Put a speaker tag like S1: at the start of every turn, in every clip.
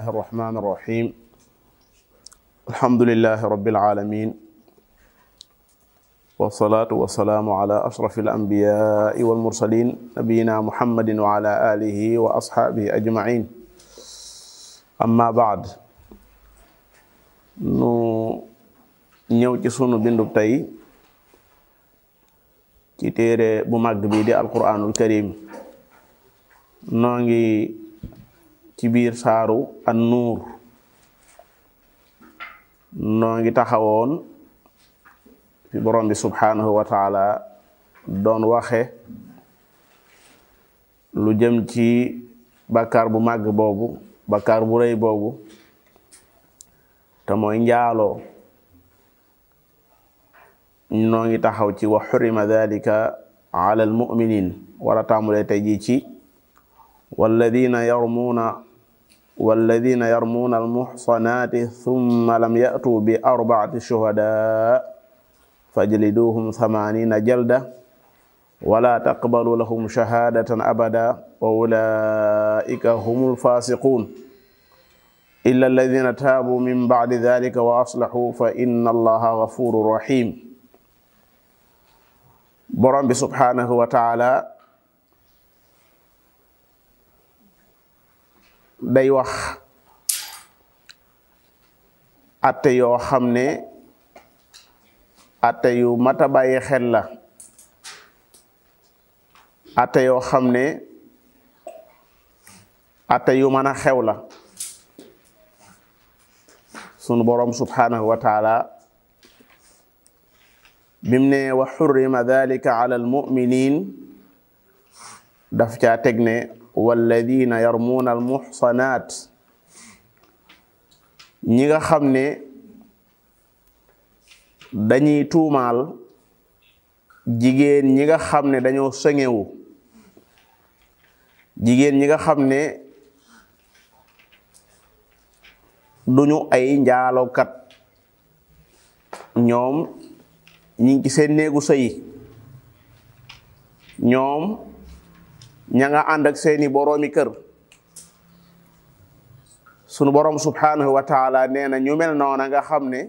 S1: الرحمن الرحيم الحمد لله رب العالمين والصلاة والسلام على أشرف الأنبياء والمرسلين نبينا محمد وعلى آله وأصحابه أجمعين أما بعد nu ñëw ci sunu bindub tey ci téere bu màgg bi di alquranul karim noo ngi ci biir saaru an nuur noo ngi taxawoon fi borom bi subhanahu wa taala doon waxe lu jëm ci bàkkaar bu màgg boobu bàkkaar bu rëy boobu te mooy njaaloo noo ngi taxaw ci wa xurima dalika ala almuminin wala tàmmulee tey jii ci walladina yarmuuna walladina yarmuuna almuxsanaati thumma lam yatuu bi arbaati shuhada fajliduhum thamanina jalda wala taqbalu lahum shahadatan abada wa ulaika hum alfasiqun illa alladina taabu min bacdi dalika wa aslahu fa inna allaha gafuru rahim borom bi subhanahu wa taala day wax atte yoo xam ne atte yu mata bàyyi xel la atte yoo xam ne atte yu mën a xew la sunu borom subhanahu wa taala bim ne wa xurrima dalika ala almuminin daf caa teg ne walladina yarmuuna almuxsanaat ñi nga xam ne dañuy tuumaal jigéen ñi nga xam ne dañoo sëŋewu jigéen ñi nga xam ne duñu ay njaalokat ñoom ñi ngi ci seen néegu sëyi ñoom ña nga ànd ak seeni boroomi kër sunu boroom subhanahu wa taala nee na ñu mel noona nga xam ne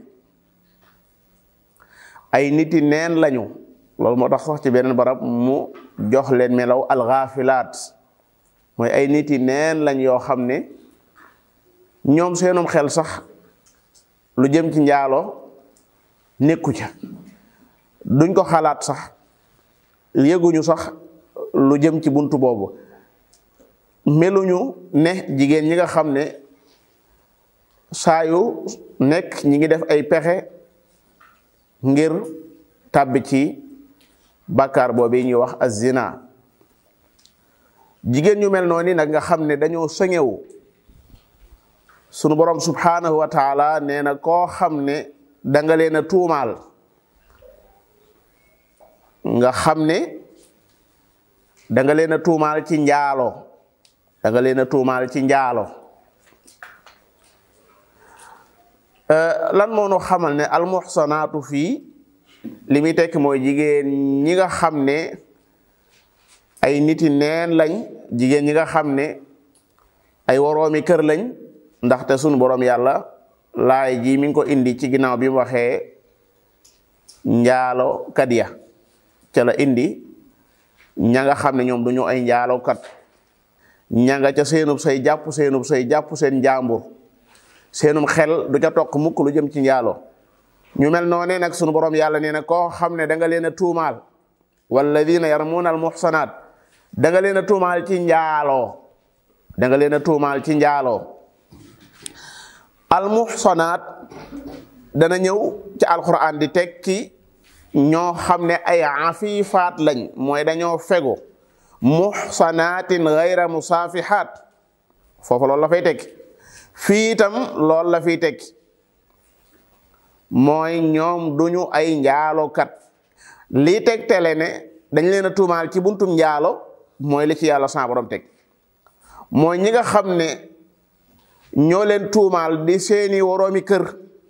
S1: ay niti neen lañu loolu moo tax sax ci beneen barab mu jox leen melaw alxaafilaat mooy ay niti neen lañ yoo xam ne ñoom seenum xel sax lu jëm ci njaalo nekku ca duñ ko xalaat sax yëguñu sax lu jëm ci buntu boobu meluñu ne jigéen ñi nga xam ne saa yu nekk ñi ngi def ay pexe ngir tàbbi ci bàkkaar boobu ñuy wax azina jigéen ñu mel noonu nag nga xam ne dañoo sëŋewu sunu borom subhanahu wa taala nee na koo xam ne danga leen a tuumaal nga xam ne danga leen a tuumaal ci njaalo danga leen a tuumaal ci njaalo lan moo nu xamal ne almuxsanaatu fii li muy tekk mooy jigéen ñi nga xam ne ay niti neen lañ jigéen ñi nga xam ne ay woroomi kër lañ ndaxte sunu boroom yàlla laay ji mi ngi ko indi ci ginnaaw bi mu waxee njaalo kat ya ca la indi ña nga xam ne ñoom duñu ay njaalokat ña nga ca seenub say jàpp seenub say jàpp seen njàmbur seenum xel du ca tokk mukk lu jëm ci njaalo ñu mel noonee nag sunu borom yàlla nee na koo xam ne da nga leen a tuumaal walladina yarmuuna al muxsanaat da nga leen a tuumaal ci njaaloo da nga leen a tuumaal ci njaaloo al muxsanaat dana ñëw ci alquran di tekki ñoo xam ne ay afifaat lañ mooy dañoo fegu muxsanaatin gayra musaafihaat foofu loolu la fay tekki fii itam loolu la fiy tekki mooy ñoom duñu ay njaalokat lii tegtale ne dañ leen a tuumaal ci buntum njaalo mooy li ci yàlla sa borom teg mooy ñi nga xam ne ñoo leen tuumaal di seeni woroomi kër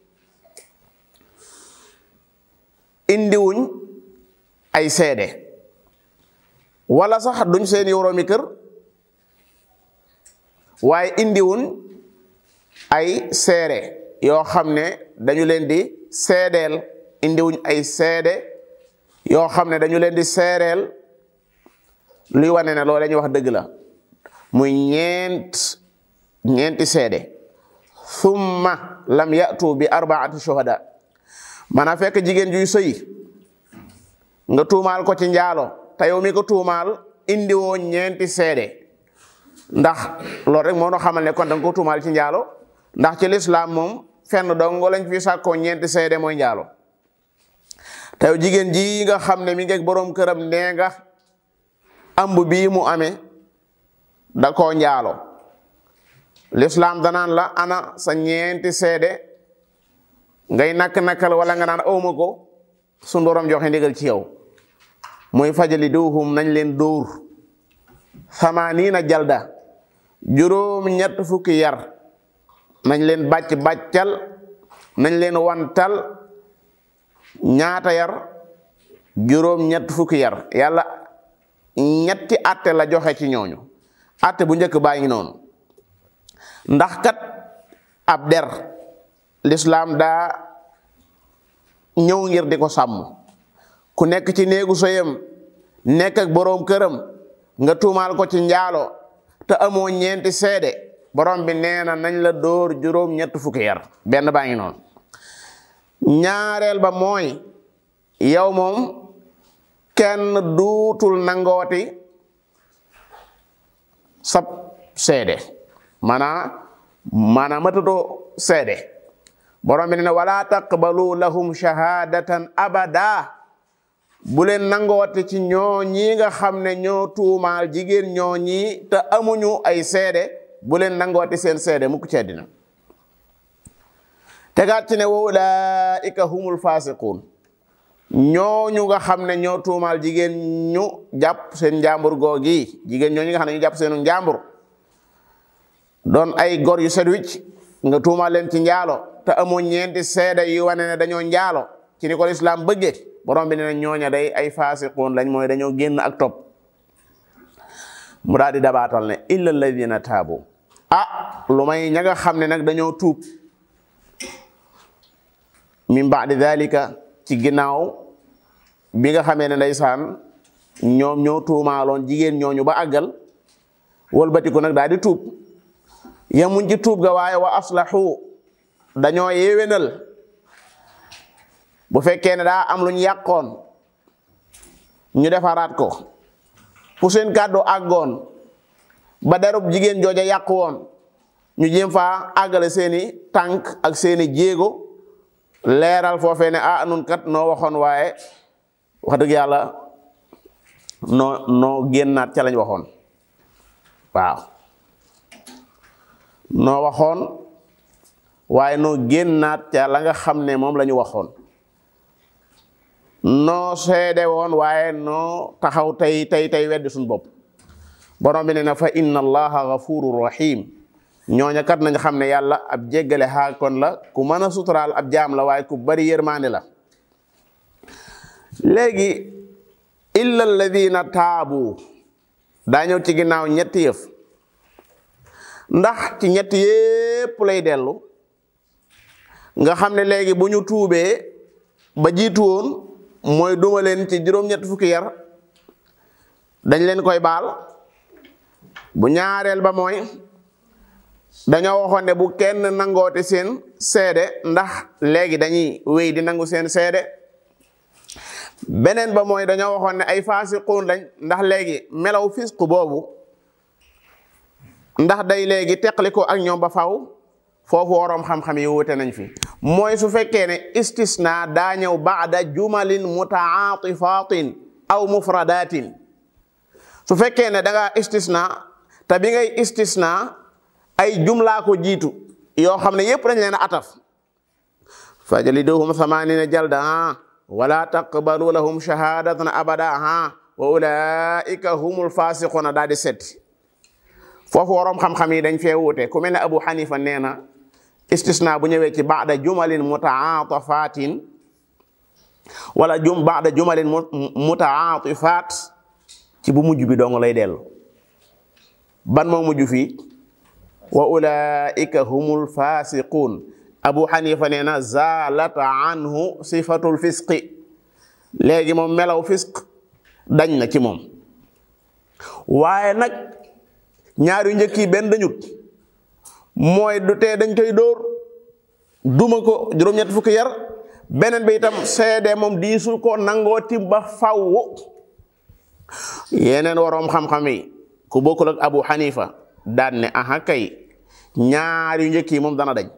S1: indiwuñ ay seede wala sax duñ seeni woroomi kër waaye indiwuñ ay seede yoo xam ne dañu leen di seedeel indiwuñ ay seede yoo xam ne dañu leen di seereel luy wane ne loolu la ñuy wax dëgg la muy ñeent ñeenti seede thumma lam yatu bi arbaati shuhada maanaam fekk jigéen juy sëy nga tuumaal ko ci njaalo te yow mi ko tuumaal indi woo ñeenti seede ndax loolu rek moo no xamal ne kon da nga ko tuumaal ci njaalo ndax ci lislaam moom fenn dongo lañ fi sàkkoo ñeenti seede mooy njaalo te yow jigéen ji nga xam ne mi ngi boroom këram nee nga amb bii mu amee da koo njaalo lislaam danaan la ana sa ñeenti seede ngay nakk-nakkal wala nga naan awma ko sun borom joxe ndigal ci yow muy fajali duhum nañ leen dóor samaniina jalda juróom ñett fukki yar nañ leen bàcc bàccal nañ leen wantal ñaata yar juróom ñett fukki yar yàlla ñetti atte la joxe ci ñooñu atte bu njëkk baa ngi noonu ndax kat ab der lislaam daa ñëw ngir di ko sàmm ku nekk ci néegu soyam nekk ak boroom këram nga tuumaal ko ci njaalo te amoo ñeenti seede borom bi nee na nañ la dóor juróom ñett fukki yar benn baa ngi noonu ñaareel ba mooy yow moom kenn duutul nangooti sab seede maanaa maanaa matatoo seede borom bi nee na wala taqbalu lahum shahadatan abada bu leen nangooti ci ñoo ñi nga xam ne ñoo tuumaal jigéen ñoo ñi te amuñu ay seede bu leen nangooti seen seede mukk ci àddina tegaat ci ne wa ulaika humul fasiqun ñooñu nga xam ne ñoo tuumaal jigéen ñu jàpp seen njàmbur googi jigéen ñooñu nga xam ne ñu jàpp seenu njàmbur doon ay gor yu set wicc nga tuumaal leen ci njaalo te amoo ñeenti seede yu wane ne dañoo njaalo ci ni ko lislaam bëggee borom bi ne na ñooña day ay fasiqun lañ mooy dañoo génn ak topp mu daal di dabaatal ne illa alladina taabu ah lu may ña nga xam ne nag dañoo tuub min baadi dalika ci ginnaaw bi nga xamee ne ndeysaan ñoom ñoo tuumaaloon jigéen ñooñu ba àggal wëlbatiku nag daal di tuub yemuñ ci tuub ga waaye wa aslahu dañoo yewenal bu fekkee ne daa am luñ yàqoon ñu defaraat ko fu seen kàddu àggoon ba derub jigéen jooja yàqu woon ñu jéem faa àggale seeni tànk ak seeni jéego leeral foofee ne ah nun kat noo waxoon waaye wax dëgg yàlla noo noo génnaat ca lañ waxoon waaw noo waxoon waaye noo génnaat ca la nga xam ne moom la ñu waxoon noo seede woon waaye noo taxaw tey tey tey weddi suñ bopp borom bi ne na fa inna allaha ghafurur rahim ñooña kat nañ xam ne yàlla ab jéggale xaa kon la ku mën a suturaal ab jaam la waaye ku bari yërmaande la léegi illa alladina taabu daa ñëw ci ginnaaw ñetti yëf ndax ci ñetti yépp lay dellu nga xam ne léegi bu ñu tuubee ba jiitu woon mooy duma leen ci juróom-ñetti fukki yar dañ leen koy baal bu ñaareel ba mooy dañoo waxoon ne bu kenn nangooti seen seede ndax léegi dañuy wéy di nangu seen seede beneen ba mooy dañoo waxoon ne ay faasiquun lañ ndax léegi melaw fisqu boobu ndax day léegi teqali ko ak ñoom ba faw foofu waroom xam-xam yi wute nañ fi mooy su fekkee ne istisna daa ñëw baada jumalin mutaatifatin aw mufradatin su fekkee ne da nga istisna te bi ngay istisna ay jumlaa ko jiitu yoo xam ne yépp dañ leen a ataf fajliduhum samanina jalda ha wala taqbalu lahum shahadatan abada ha wa ulaika humul fasiquna daal di setti foofu waroom xam-xam yi dañ fee wuute ku mel ne Abu Hanifa nee na istisna bu ñëwee ci baada jumalin mutaatafatin wala jum baada jumalin mutaatifat ci bu mujj bi dong lay dellu ban moo mujj fii wa ulaika humul fasiqun abu xanifa nee na zalat anhu sifatul fisqi léegi moom melaw fisq dañ na ci moom waaye nag ñaar yu njëkk yi benn dañut mooy du tee dañ koy dóor duma ko juróom-ñett fukki yar beneen bi itam seede moom diisul ko nangoo tim ba faww yeneen waroom xam-xam yi ku bokkul ak abu xanifa daan ne aha kay ñaar yu njëkk yi moom dana dañ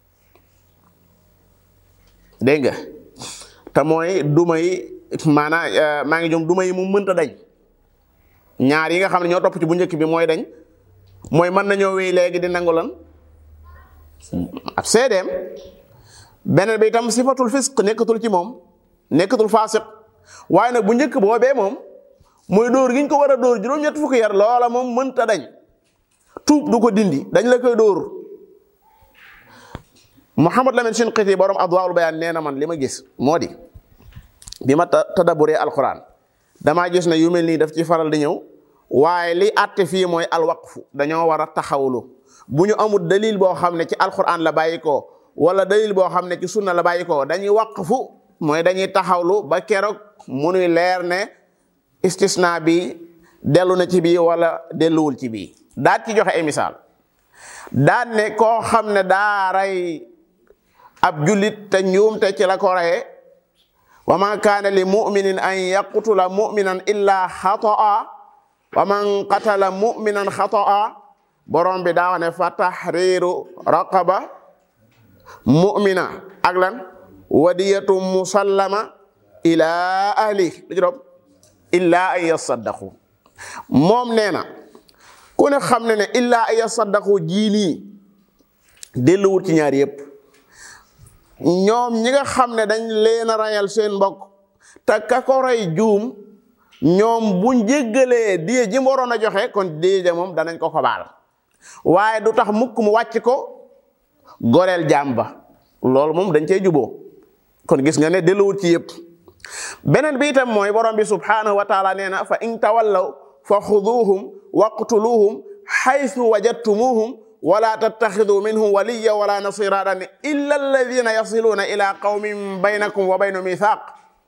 S1: dégg nga te mooy duma yi maanaa maa ngi jom duma yi mu mënta dañ ñaar yi nga xam ne ñoo topp ci bu njëkk bi mooy dañ mooy mën nañoo wéy léegi di nangu lan ab seedeem beneen bi itam sifatul fisq nekkatul ci moom nekkatul faasiq waaye nag bu njëkk boobee moom mooy dóor gi ñu ko war a dóor juróom-ñett fukki yar loola moom mënta dañ tuub du ko dindi dañ la koy dóor Muhammad Lamin Shinqiti borom Adwaa'ul Bayaan nee na man li ma gis moo di bi ma tadaburee alquran damaa gis ne yu mel nii daf ci faral di ñëw waaye li àtte fii mooy alwaqfu dañoo war a taxawlu bu ñu amul dalil boo xam ne ci alquran la bàyyi ko wala dalil boo xam ne ci sunna la bàyyi ko dañuy waqfu mooy dañuy taxawlu ba keroog munuy leer ne istisna bi dellu na ci bii wala delluwul ci bii daat ci joxe ay misaal daan ne koo xam ne daa rey ab jullit te njuumte ci la ko reye wa ma kaana li muminin an yaqtula muminan illa xataa wa man qatala muminan xataa borom bi daa ne fa tahriru raqaba mumina ak lan wadiyatu musallama ila ahli lu ci doom illa an yasaddaqu moom nee na ku ne xam ne ne illa an yasaddaqu jii nii delluwut ci ñaar yépp ñoom ñi nga xam ne dañ leen a rayal seen mbokk te ka ko rey juum ñoom buñ jéggalee diye ji mu waroon a joxe kon diye ja moom danañ ko ko baal waaye du tax mukk mu wàcc ko goreel jaam ba loolu moom dañ cey juboo kon gis nga ne delluwut ci yépp beneen bi itam mooy borom bi subhanahu wa taala nee na fa in tawallaw fa xuduuhum waqtuluhum xaytu wajadtumuhum wala tattaxidu minhum waliya wala nasira daan illa alladina yasiluuna ila qawmin baynakum wa baynu mithaq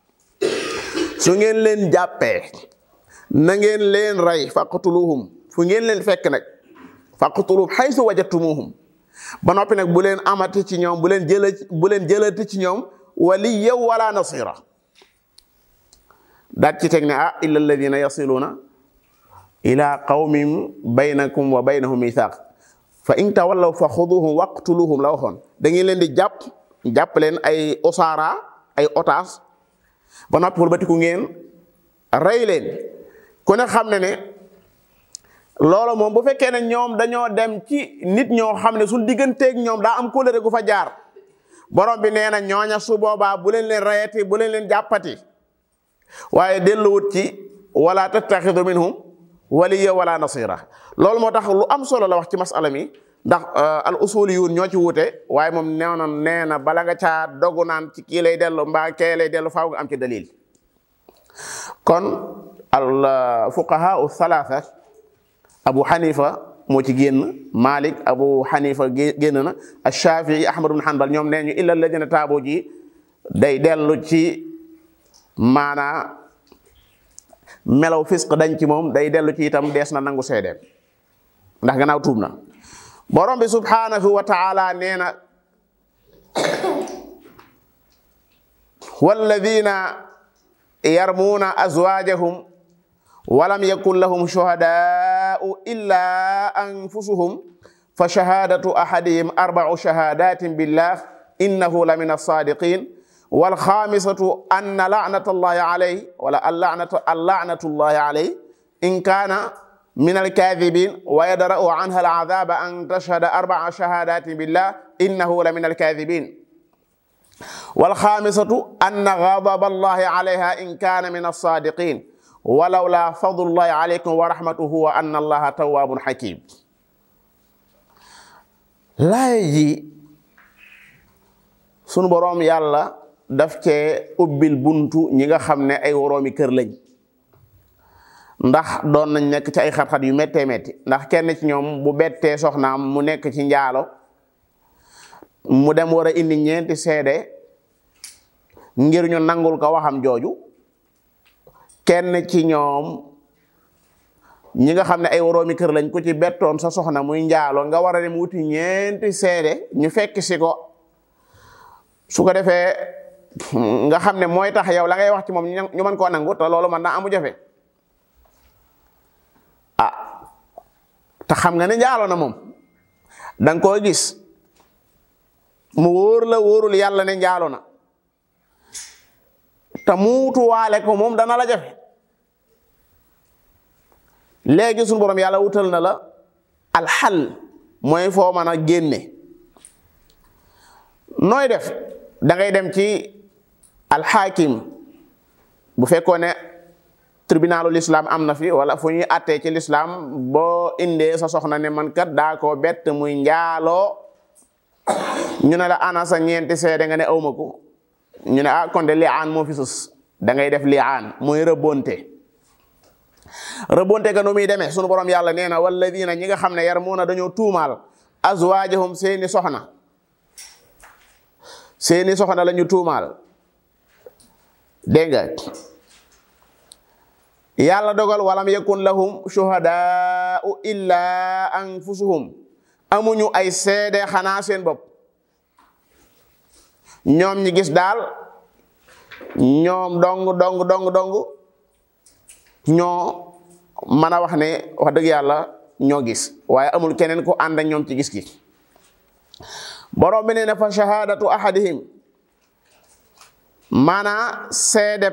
S1: su ngeen leen jàppee na ngeen leen rey faqtuluhum fu ngeen leen fekk nag faqtuluhum xaytu wajadtumuhum ba noppi nag bu leen amati ci ñoom bu leen jëla bu leen jëlati ci ñoom waliya wala nasira daat ci teg ne ah illa alladina yasiluuna ila qawmin baynakum wa baynahum mithaq fa in tawallaw fa xuduhum waqtuluhum la waxoon da ngeen leen di jàpp jàpp leen ay osaara ay otaas ba noppi wëlbatiku ngeen rey leen ku ne xam ne ne loolu moom bu fekkee ne ñoom dañoo dem ci nit ñoo xam ne suñ digganteeg ñoom daa am kóllëre gu fa jaar borom bi nee na ñooña su boobaa bu leen leen rayati bu leen leen jàppati waaye delluwut ci wala tattaxidu minhum waliya wala nasira loolu moo tax lu am solo la wax ci masala mi ndax al usuliyun ñoo ci wuute waaye moom nee na nee na bala nga caa dogu naan ci kii lay dellu mbaa kee lay dellu faaw nga am ci dalil kon al fuqaha u thalatha abu xanifa moo ci génn malik abu xanifa génn na ashafii ahmad ibn hanbal ñoom nee ñu illa alladina taabo ji day dellu ci maanaa melaw fisq dañ ci moom day dellu ci itam dees na nangu seedeem ndax gannaaw tuub na borom bi subhanahu wa taala nee na walladina yarmuuna azwaajahum walam yakun lahum shuhadaau illa anfusuhum fa shahadatu ahadihim arbau shahadatin billah innahu la min alsadiqin walxaamisatu anna laanata allahi alayhi wala allaanatu allaanatu allahi alayhi in kaana min alkaadibin wa yadra'u anha al'adaba an tashhada arba'a shahadatin billah innahu la min alkaadibin walxaamisatu anna ghadaba allahi alayha in kaana min alsadiqin walawla fadlullahi alaykum wa rahmatuhu wa anna allaha tawwabun hakim laay ji sunu boroom yàlla daf cee ubbil buntu ñi nga xam ne ay woroomi kër lañ ndax doon nañ nekk ci ay xat-xat yu méttee métti ndax kenn ci ñoom bu bettee soxnaam mu nekk ci njaalo mu dem war a indi ñeenti seede ngir ñu nangul ko waxam jooju kenn ci ñoom ñi nga xam ne ay woroomi kër lañ ku ci bettoon sa soxna muy njaalo nga war a dem wuti ñeenti seede ñu fekk si ko su ko defee nga xam ne mooy tax yow la ngay wax ci moom ñu mën koo nangu te loolu mën naa amu jafe ah te xam nga ne njaalo na moom danga koo gis mu wóor la wóorul yàlla ne njaalo na te muutuwaale ko moom dana la jafe léegi suñu borom yàlla wutal na la alxal mooy foo mën a génne nooy def da ngay dem ci alxaakim bu fekkoon ne tribunalu l'islam am na fi wala fu ñuy attee ci l'islam boo indee sa soxna ne man kat daa koo bett muy njaaloo ñu ne la ana sa ñeenti seede nga ne awma ko ñu ne ah kon de liaan moo fi sus da ngay def liaan muy rëbbonte rëbbonte ga nu muy demee sunu borom yàlla nee na walladina ñi nga xam ne yarmuuna dañoo tuumaal azwaajahum seeni soxna seeni soxna la ñu tuumaal dégg nga yàlla dogal walam yakun lahum shuhadaau illa anfusuhum amuñu ay seede xanaa seen bopp ñoom ñi gis daal ñoom dong dong dong dong ñoo mën a wax ne wax dëgg yàlla ñoo gis waaye amul keneen ku ànd ak ñoom ci gis gi borom bi nee na fa shahadatu ahadihim maanaa seedeb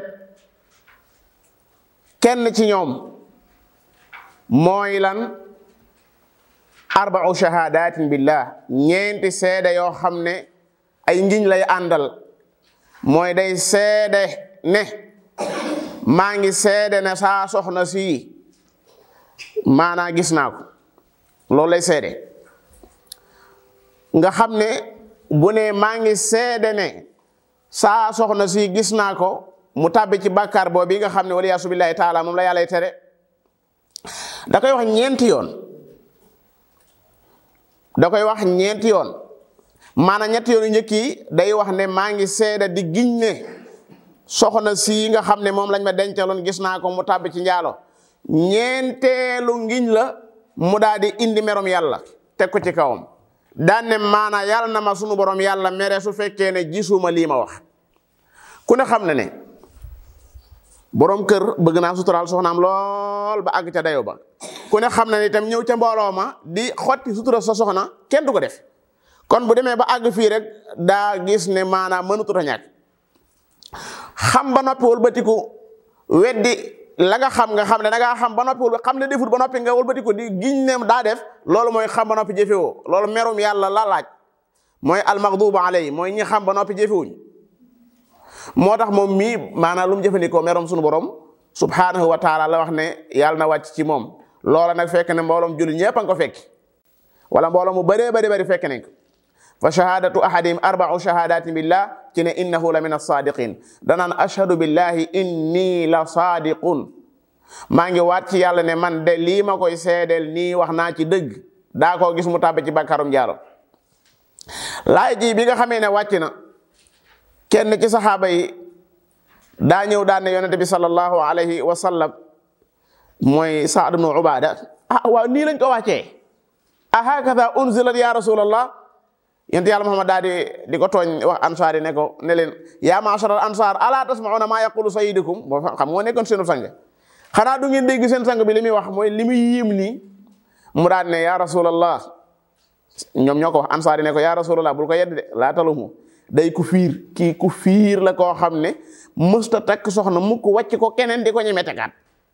S1: kenn ci ñoom mooy lan arba'u shahadatin billah ñeenti seede yoo xam ne ay ngiñ lay àndal mooy day seede ne maa ngi seede ne saa soxna si maanaa gis naa ko loolu lay seede nga xam ne bu ne maa ngi seede ne saa soxna si gis naa ko mu tàbbi ci bàkkaar boobu bi nga xam ne waliyaasu billaahi taala moom la yàlla tere da koy wax ñeenti yoon da koy wax ñeenti yoon maanaam ñetti yoon yu njëkk yi day wax ne maa ngi seede di giñ ne soxna si nga xam ne moom lañ ma dencaloon gis naa ko mu tàbbi ci njaalo ñeenteelu ngiñ la mu daal di indi merom yàlla teg ko ci kawam daan ne maana yàlla na ma sunu borom yàlla mere su fekkee ne gisuma lii ma wax ku ne xam ne ne borom kër bëgg naa suturaal soxnaam lool ba àgg ca dayo ba ku ne xam ne itam ñëw ca mbooloo ma di xotti sutura sa soxna kenn du ko def kon bu demee ba àgg fii rek daa gis ne maanaam mënutut a ñàkk xam ba noppi wëlbatiku weddi la nga xam nga xam ne da ngaa xam ba noppi wul xam ne defut ba noppi nga wëlbatiku di giñ ne daa def loolu mooy xam ba noppi jëfewoo loolu merum yàlla la laaj mooy almaghdubu alayhi mooy ñi xam ba noppi jëfewuñ moo tax moom mii maanaam lu mu jëfandikoo merom sunu borom subhanahu wa taala la wax ne yàlla na wàcc ci moom loola nag fekk ne mbooloom jullit ñëpp a nga ko fekk wala mbooloo mu bëree bëri bëri fekk nañ ko fa shahadatu ahadihim arba'u shahadatin billah ci ne innahu la min as-sadiqin danaan ashhadu billahi inni la sadiqun maa ngi waat ci yàlla ne man de lii ma koy seedeel nii wax naa ci dëgg daa koo gis mu tàbbe ci bàkkaarum jaaro laay ji bi nga xamee ne wàcc na kenn ci saxaaba yi daa ñëw daan ne yonente bi sallallahu alayhi wa sallam mooy Saad ibnu Ubaada ah waaw nii lañ ko wàccee a hakada unzilat ya rasulallah yonent yàlla Muhammad daal di di ko tooñ wax ansaar yi ne ko ne leen yaa ma'shar al ansaar ala tasma'una ma yaqulu sayyidukum boo xam moo nekkoon seenu sang xanaa du ngeen dégg seen sang bi li muy wax mooy li muy yiim nii mu daan ne ya rasulallah ñoom ñoo ko wax ansaar yi ne ko ya rasulallah bul ko yedd de laa talumu day ku fiir kii ku fiir la koo xam ne mësta takk soxna mukk wàcc ko keneen di ko ñeme tegaat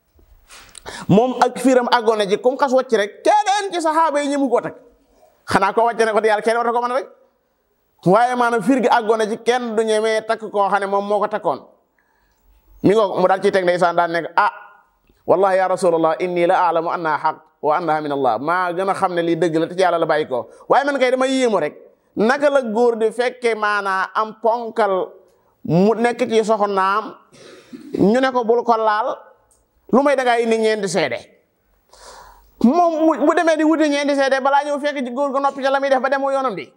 S1: moom ak fiiram àggoon na ci comme xas wàcc rek keneen ci saxaaba yi ñëmu koo takk xanaa ko wàcc ne ko di yàlla kenn war na ko mën rek waaye maanaam fiir gi àggoon na ci kenn du ñemee takk koo xam ne moom moo ko takkoon mi ngo mu daal ciy teg ndeysaan daan nekk ah wallahi ya rasulallah inni la alamu annaha xaq wa annaha min allah maa gën a xam ne lii dëgg la te ci yàlla la bàyyi ko waaye man kay dama yéemu rek naka la góor di fekke maanaa am ponkal mu nekk ci soxnaam ñu ne ko bul ko laal lu may dangaa indi ñeenti seede moom bu demee di wuti ñeenti seede balaa ñëw fekk góor ga noppi ca la muy def ba demoo yoonam di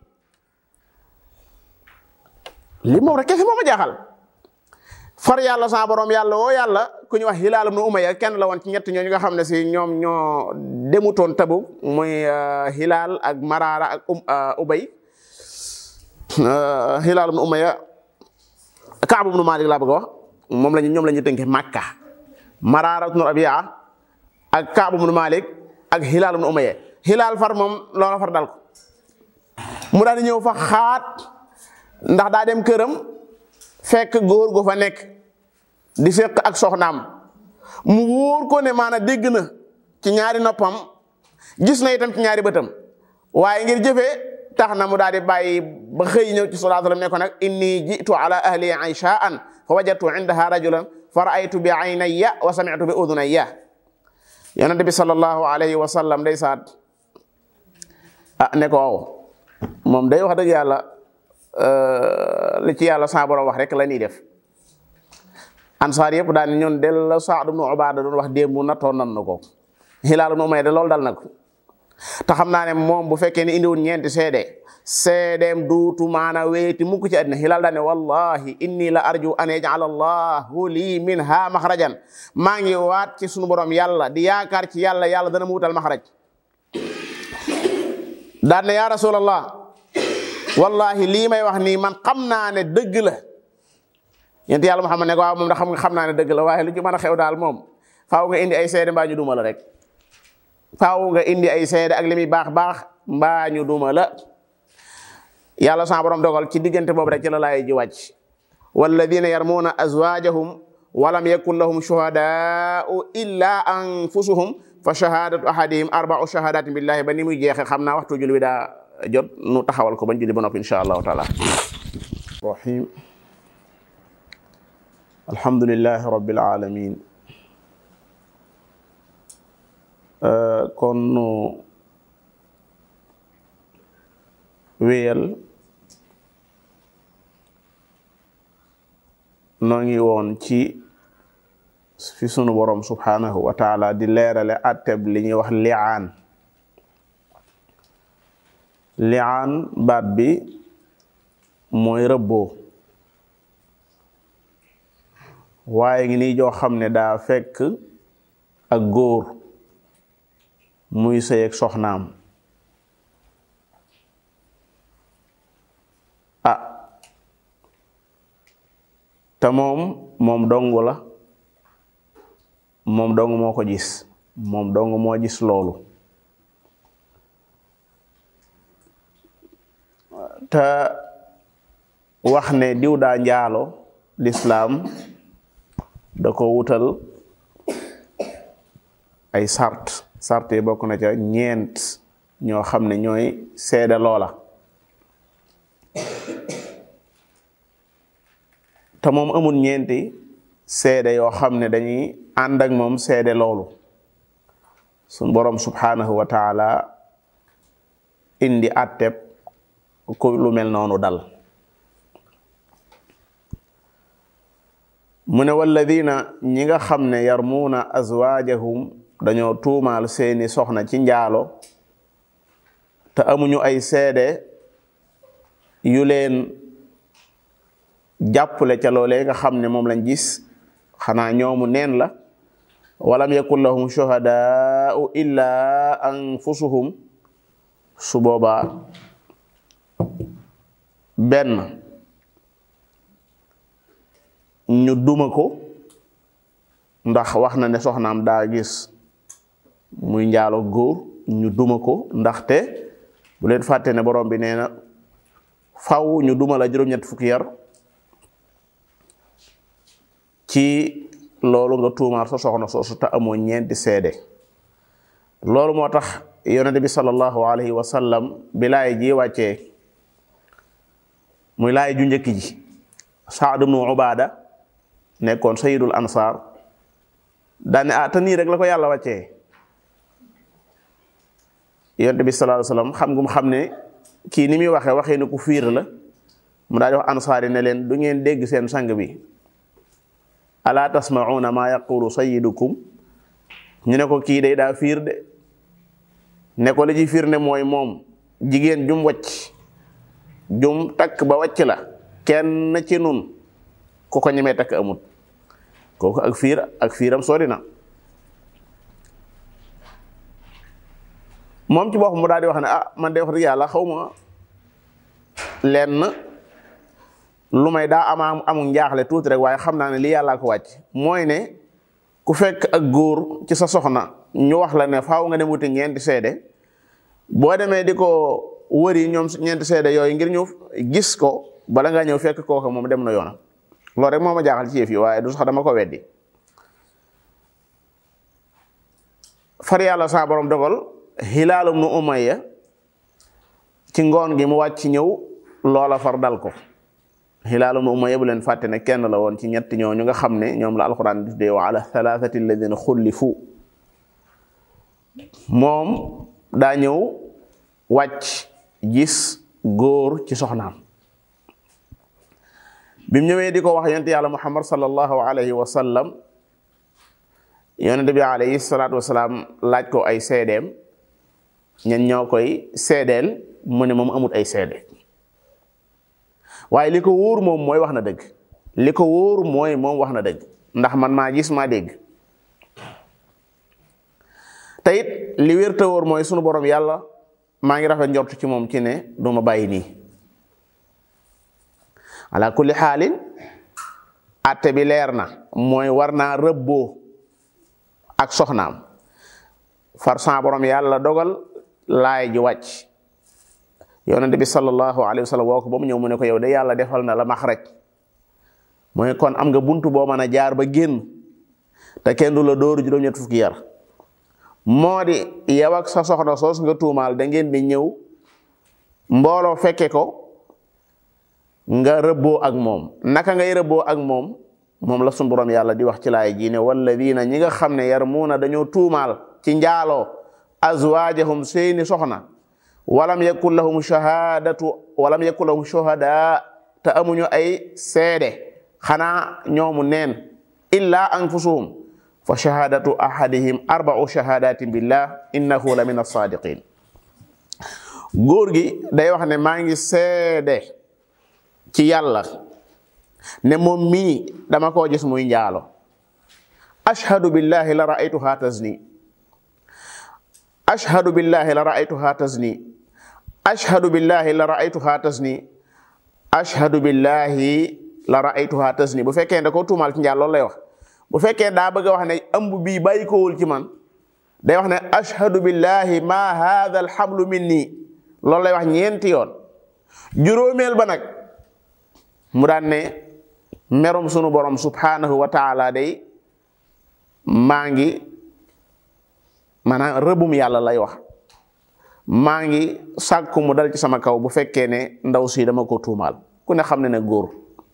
S1: li moom rek kese moo ma jaaxal far yàlla sa borom yàlla woo yàlla ku ñu wax Hilaal ibnu Umayya kenn la woon ci ñett ñooñu nga xam ne si ñoom ñoo demutoon Tabuk muy Hilaal ak Maraara ak Ubay Hilaal ibnu Umayya Kaab ibnu Maalik laa bëgg a wax moom lañu ñoom la ñu tënke Makka Maraara ibnu Rabi'a ak Kaab ibnu Maalik ak Hilaal ibnu Umayya Hilaal far moom loola far dal ko mu daal di ñëw fa xaat ndax daa dem këram fekk góor gu fa nekk di fekk ak soxnaam mu wóor ko ne maanaam dégg na ci ñaari noppam gis na itam ci ñaari bëtam waaye ngir jëfee tax na mu daal di bàyyi ba xëy ñëw ci sallallahu alayhi wasallam ne ko nag inni jitu ala ahli ayshaan fa wajadtu indaha rajulan fa raaytu bi aynayya wa sami'tu bi udunayya yonente bi sallallahu alayhi wa sallam day saat ah ne ko waaw moom day wax dëgg yàlla li ci yàlla sa borom wax rek la ñuy def ansaar yëpp daan ñun del la Saad ibnu Ubaada doon wax démb nattoon nan na ko Hilaal ibnu Umayya de loolu dal na ko te xam naa ne moom bu fekkee ne indiwul ñeenti seede seedeem duutu maana weeti mukk ci àddina Hilaal daan ne wallahi inni la arju an yaj'ala allahu lii minha maxrajan maa ngi waat ci sunu borom yàlla di yaakaar ci yàlla yàlla dana mu wutal maxraj daan ne yaa rasulallah wallahi lii may wax nii man xam naa ne dëgg la yent yàlla Muhammad ne ko waaw moom da xam nga xam naa ne dëgg la waaye lu ci mën a xew daal moom faaw nga indi ay seede mbaa ñu duma la rek faaw nga indi ay seede ak li muy baax baax mbaa ñu duma la yàlla sa borom dogal ci diggante boobu rek ci la laay ji wàcc walladina yarmuuna azwaajahum walam yakun lahum shuhadaau illa anfusuhum fa shahadatu ahadihim arbau shahadatin billahi ba ni muy jeexe xam naa waxtu jul wi daa jot nu taxawal ko bañ julli ba noppi insha allahu taala rahim alhamdulillahi rabbil alamin kon nu wéyal noo ngi woon ci fi sunu borom subhanahu wa taala di leerale atteb li ñuy wax li'aan li'aan baat bi mooy rëbboo waaye ngi nii joo xam ne daa fekk ak góor muy sëy ak soxnaam ah te moom moom dong la moom dong moo ko gis moom dong moo gis loolu te wax ne diw daa njaalo lislaam da ko wutal ay sart sart yi bokk na ca ñeent ñoo xam ne ñooy seede loola te moom amul ñeenti seede yoo xam ne dañuy ànd ak moom seede loolu sun borom subhanahu wa taala indi atteb ku lu mel noonu dal mu ne walladina ñi nga xam ne yarmuuna azwaajahum dañoo tuumaal seeni soxna ci njaalo te amuñu ay seede yu leen jàppale ca loolee nga xam ne moom lañ gis xanaa ñoomu neen la walam yakun lahum shuhadaau illa anfusuhum su boobaa benn ñu duma ko ndax wax na ne soxnaam daa gis muy njaalo góor ñu duma ko ndaxte bu leen fàtte ne borom bi nee na faw ñu duma la juróom-ñett fukki yar ci loolu nga tuumaal sa soxna soosu te amoo ñeenti seede loolu moo tax yonente bi sallallahu alayhi wa sallam bi laay ji wàccee muy laay ju njëkk ji Saad ibnu Ubaada nekkoon sayidul ansar daane ah te nii rek la ko yàlla wàccee yonente bi sallallahu alayhi wa sallam xam ngum xam ne kii ni muy waxee waxee ne ku fiir la mu daal di wax ansaar yi ne leen du ngeen dégg seen sang bi alaa tasmauna maa yaqulu sayidukum ñu ne ko kii day daa fiir de ne ko li ci fiir ne mooy moom jigéen jum wacc jum takk ba wacc la kenn ci nun ku ko ñemee takk amut kooku ak fiir ak fiiram sori na moom ci boppam mu daal di wax ne ah man de wax dëgg yàlla xaw ma lenn lu may daa ama amul njaaxle tuuti rek waaye xam naa ne lii yàllaa ko wàcc mooy ne ku fekk ak góor ci sa soxna ñu wax la ne faaw nga dem wuti ñeenti seede boo demee di ko wëri ñoom ñeenti seede yooyu ngir ñu gis ko bala ngaa ñëw fekk kooka moom dem na yoonam loolu rek moo ma jaaxal ci yëf yi waaye du sax dama ko weddi far yàlla saa borom dogal Hilaal ibnu Umayya ci ngoon gi mu wàcc ñëw loola far dal ko Hilaal ibnu Umayya bu leen fàtte ne kenn la woon ci ñett ñooñu nga xam ne ñoom la alquran di tuddee wa ala thalathati alladina xullifu moom daa ñëw wàcc gis góor ci soxnaam bi mu ñëwee di ko wax yonent yàlla muhammad sallallahu alayhi wa sallam yonent bi alayhi salaatu wasalaam laaj ko ay seedeem ñen ñoo koy seedeel mu ne moom amut ay seede waaye li ko wóor moom mooy wax na dëgg li ko wóor mooy moom wax na dëgg ndax man maa gis maa dégg te it li wér te wóor mooy sunu borom yàlla maa ngi rafet njort ci moom ci ne du ma bàyyi nii ala kulli xaalin atte bi leer na mooy war naa rëbboo ak soxnaam far sa borom yàlla dogal laay ji wàcc yonent bi sallallahu alayhi wa sallam woo ko ba mu ñëw mu ne ko yow de yàlla defal na la maxraj mooy kon am nga buntu boo mën a jaar ba génn te kenn du la dóoru juróom-ñett fukki yar moo di yow ak sa soxna soos nga tuumaal da ngeen di ñëw mbooloo fekke ko nga rëbboo ak moom naka ngay rëbboo ak moom moom la sunu borom yàlla di wax ci laay ji ne walladina ñi nga xam ne yarmuuna dañoo tuumaal ci njaaloo azwaajahum seeni soxna walam yakun lahum shahadatu walam yakun lahum shuhada te amuñu ay seede xanaa ñoomu neen illa anfusuhum fa shahadatu ahadihim arba'u shahadatin billah innahu la min as-sadiqin góor gi day wax ne maa ngi seede ci yàlla ne moom mii dama koo gis muy njaalo ashhadu billahi la ra'aytuha tazni ashhadu billahi la ra'aytuha tazni ashhadu billahi la ra'aytuha tazni ashhadu billahi la ra'aytuha tazni bu fekkee da ko tuumaal ci njaal loolu lay wax bu fekkee daa bëgg a wax ne ëmb bii bàyyi kowul ci man day wax ne ashhadu billahi ma hadha alhamlu minni loolu lay wax ñeenti yoon juróomeel ba nag mu daan ne merum sunu borom subhanahu wa taala day maa ngi maanaam rëbum yàlla lay wax maa ngi sàkku mu dal ci sama kaw bu fekkee ne ndaw si dama ko tuumaal ku ne xam ne ne góor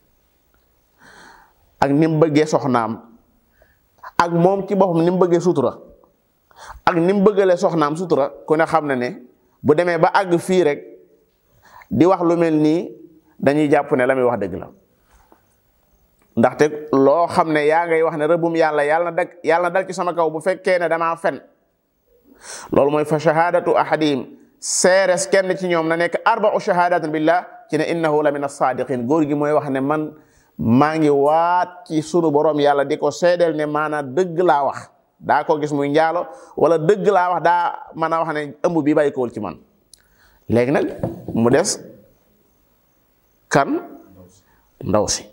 S1: ak ni mu bëggee soxnaam ak moom ci boppam ni mu bëggee sutura ak ni mu bëggalee soxnaam sutura ku ne xam ne ne bu demee ba àgg fii rek di wax lu mel nii dañuy jàpp ne la muy wax dëgg la ndaxte loo xam ne yaa ngay wax ne rëbbum yàlla yàlla na dag yàlla na dal ci sama kaw bu fekkee ne damaa fen loolu mooy fa shahadatu ahadihim seeres kenn ci ñoom na nekk arba'u shahadatin billah ci ne innahu la min as-sadiqin góor gi mooy wax ne man maa ngi waat ci sunu borom yàlla di ko seedeel ne maanaam dëgg laa wax daa ko gis muy njaalo wala dëgg laa wax daa mën a wax ne ëmb bi bàyyi kowul ci man léegi nag mu des kan ndaw si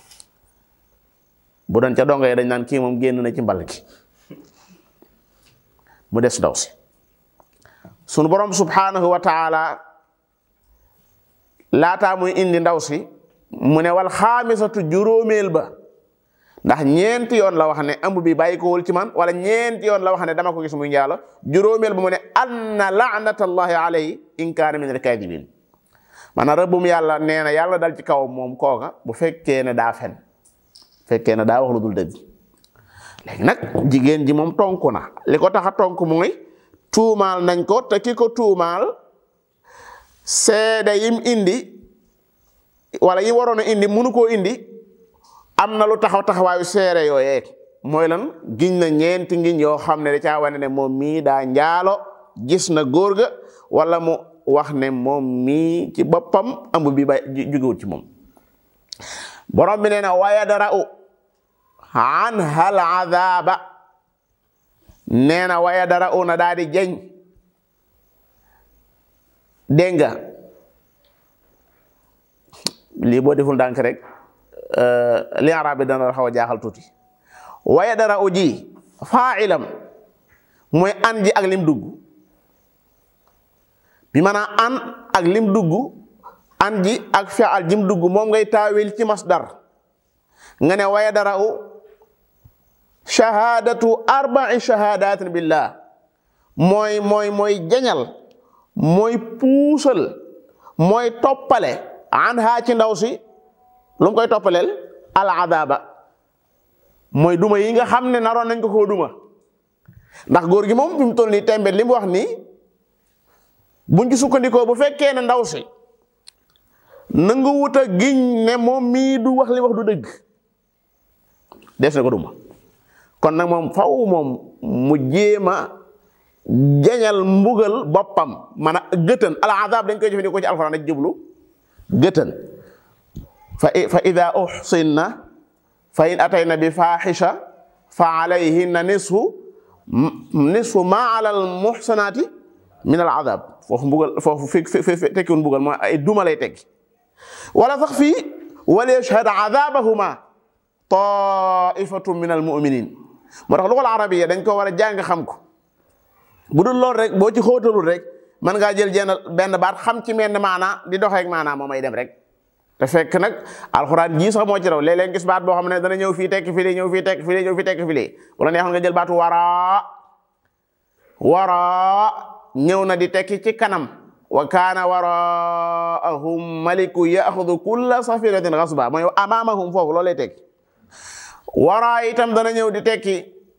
S1: bu doon ca dongo yi dañ naan kii moom génn na ci mbal gi mu des ndaw si sunu borom subhanahu wa taala laataa muy indi ndaw si mu ne wal xaamisatu juróomeel ba ndax ñeenti yoon la wax ne ëmb bi bàyyi ko wul ci man wala ñeenti yoon la wax ne dama ko gis muy njaalo juróomeel ba mu ne anna laanatallahi alayhi in kaana min alkaadibin maanaam rëbbum yàlla nee na yàlla dal ci kaw moom kooka bu fekkee ne daa fen fekkee ne daa wax lu dul dëgg léegi nag jigéen ji moom tonku na li ko tax a tonk mooy tuumaal nañ ko te ki ko tuumaal seede yim indi wala yi waroon a indi munu koo indi am na lu taxaw taxawaayu seere yooyee mooy lan giñ na ñeenti ngiñ yoo xam ne da caa wane ne moom mii daa njaalo gis na góor ga wala mu wax ne moom mii ci boppam ëmb bi ba jugewut ci moom borom bi nee na wa yadra'u anha al adaba nee na wa yadra'u na daa di jeñ dégg nga lii boo deful ndànk rek li arab bi dana la xaw a jaaxal tuuti wa yadra'u ji fa'ilam mooy an ji ak lim dugg bi maanaam an ak lim dugg an ji ak fi'al jim dugg moom ngay taawil ci masdar nga ne wa yadra'u shahadatu arba'i shahadatin billah mooy mooy mooy jañal mooy puusal mooy toppale an haa ci ndaw si lu mu koy toppaleel al adaba mooy duma yi nga xam ne naroon nañ ko koo duma ndax góor gi moom fi mu toll nii tembe li mu wax nii buñ ci sukkandikoo bu fekkee ne ndaw si nangu wut a giñ ne moom mii du wax li wax du dëgg des na ko duma kon nag moom faw moom mu jéema jañal mbugal boppam man a gëtën al azab dañ koy jëfandikoo ci alxuraan dañ jublu gëtën fa fa ida uxsinna fa in atayna bi faxisha fa alayhinna nisfu nisfu ma ala al muxsanaati min al azab foofu mbugal foofu fi fi tekkiwul mbugal mooy ay duma lay tekki wala sax fii wal yashhad azabahuma taifatu min al muminin moo tax lugal arabiya dañ ko war a jàng xam ko bu dul loolu rek boo ci xóotalul rek mën ngaa jël jenn benn baat xam ci menn maanaa di doxeek maanaa moom ay dem rek te fekk nag alxuraan jii sax moo ci raw léeg-léeg gis baat boo xam ne dana ñëw fii tekki fii ñëw fii tekki fii ñëw fii tekki fii wala neexoon nga jël baatu waraa waraa ñëw na di tekki ci kanam wa kaana waraahum maliku yaxudu kulla safinatin xasba mooy amaamahum foofu loolu lay tekki waraa itam dana ñëw di tekki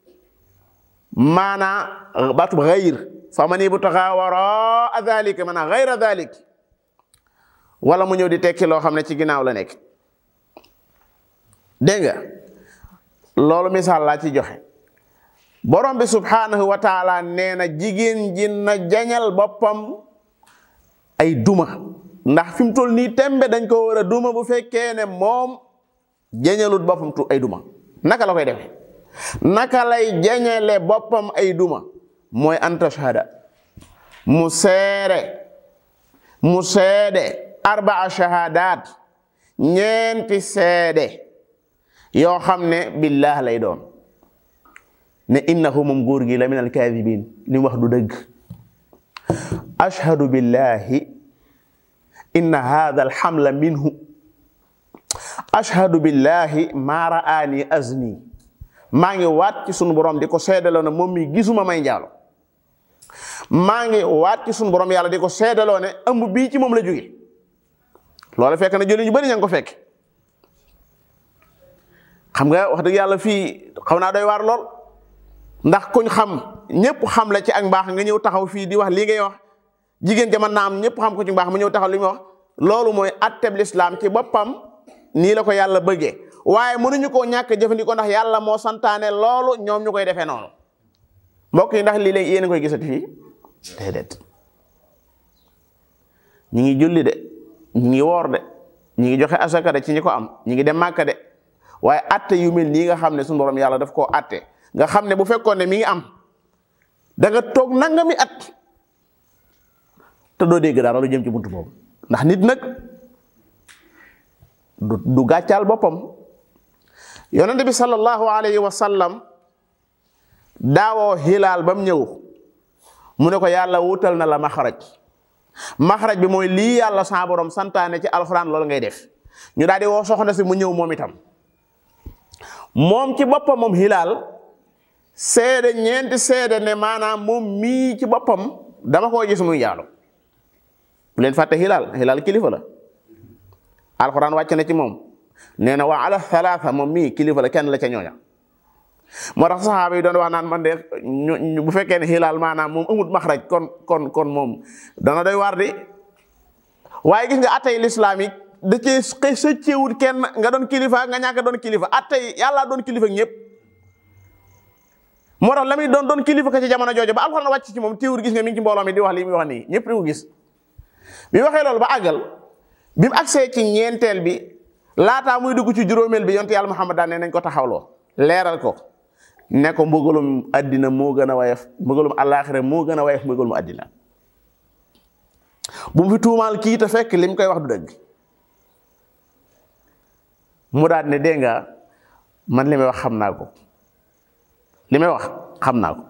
S1: maanaa baatub xayr fa man ibtaxa waraa dalika maanaa xayra dalik wala mu ñëw di tekki loo xam ne ci ginnaaw la nekk dégg nga loolu misaal laa ci joxe borom bi subhanahu wa taala nee na jigéen ji na jañal boppam ay duma ndax fi mu toll nii tembe dañ ko war a duma bu fekkee ne moom jañalut boppam tu ay duma naka la koy defee naka lay jañale boppam ay duma mooy an tashhada mu seere mu seede arbaa shahadat ñeenti seede yoo xam ne billah lay doon ne innahu moom góor gi la min alkaadibin li mu wax du dëgg ashhadu billahi inna hadha alhamla minhu ashhadu billahi ma ra'ani azni maa ngi waat ci sunu borom di ko seedaloo ne moom mi gisuma may njaalo maa ngi waat ci sunu borom yàlla di ko seedaloo ne ëmb bii ci moom la jóge loolu fekk na jëli ñu bari ña ngi ko fekk xam nga wax dëgg yàlla fii xaw naa doy waar lool ndax kuñ xam ñëpp xam la ci ak mbaax nga ñëw taxaw fii di wax lii ngay wax jigéen jaman naa am ñëpp xam ko ci mbaax mu ñëw taxaw li muy wax loolu mooy atteb lislaam ci boppam nii la ko yàlla bëggee waaye mënuñu koo ñàkk jëfandikoo ndax yàlla moo santaane loolu ñoom ñu koy defee noonu mbokk yi ndax lii léegi yéen a koy gisati fii déedéet ñi ngi julli de ñi ngi woor de ñi ngi joxe asaka de ci ñi ko am ñi ngi dem màkka de waaye atte yu mel nii nga xam ne suñu borom yàlla daf koo atte nga xam ne bu fekkoon ne mi ngi am da nga toog nangami at te doo dégg dara lu jëm ci buntu boobu ndax nit nag du du gàccaal boppam yonente bi sallallahu alayhi wa sallam daawoo xilaal ba mu ñëw mu ne ko yàlla wutal na la maxaraj maxaraj bi mooy lii yàlla sa borom santaane ci alxuraan loolu ngay def ñu daal di woo soxna si mu ñëw moom itam moom ci boppam moom xilaal seede ñeenti seede ne maanaam moom mii ci boppam dama koo gis muy jaalo bu leen fàtte xilaal xilaal kilifa la alxuraan wàcc na ci moom nee na waa ala thalatha moom mii kilifa la kenn la ca ñooña moo tax saxaaba yi doon wax naan man de ñu bu fekkee ne xilaal maanaam moom amut maxraj kon kon kon moom dana doy waar di waaye gis nga atay lislaam yi da cee xëy sëcceewut kenn nga doon kilifa nga ñàkk doon kilifa atay yàlla doon kilifa ñëpp moo tax la muy doon doon kilifa ka ci jamono jooju ba alxuraan wàcc ci moom téewur gis nga mi ngi ci mbooloo mi di wax li muy wax nii ñëpp di ko gis bi waxee loolu ba àggal bi mu agsee ci ñeenteel bi laataa muy dugg ci juróomeel bi yonte yàlla Muhammad daan ne nañ ko taxawloo leeral ko ne ko mbugalum àddina moo gën a wayef mbugalum àllaaxira moo gën a wayef mbugalum àddina bu mu fi tuumaal kii te fekk li mu koy wax du dëgg mu daal ne dégg nga man li may wax xam naa ko li may wax xam naa ko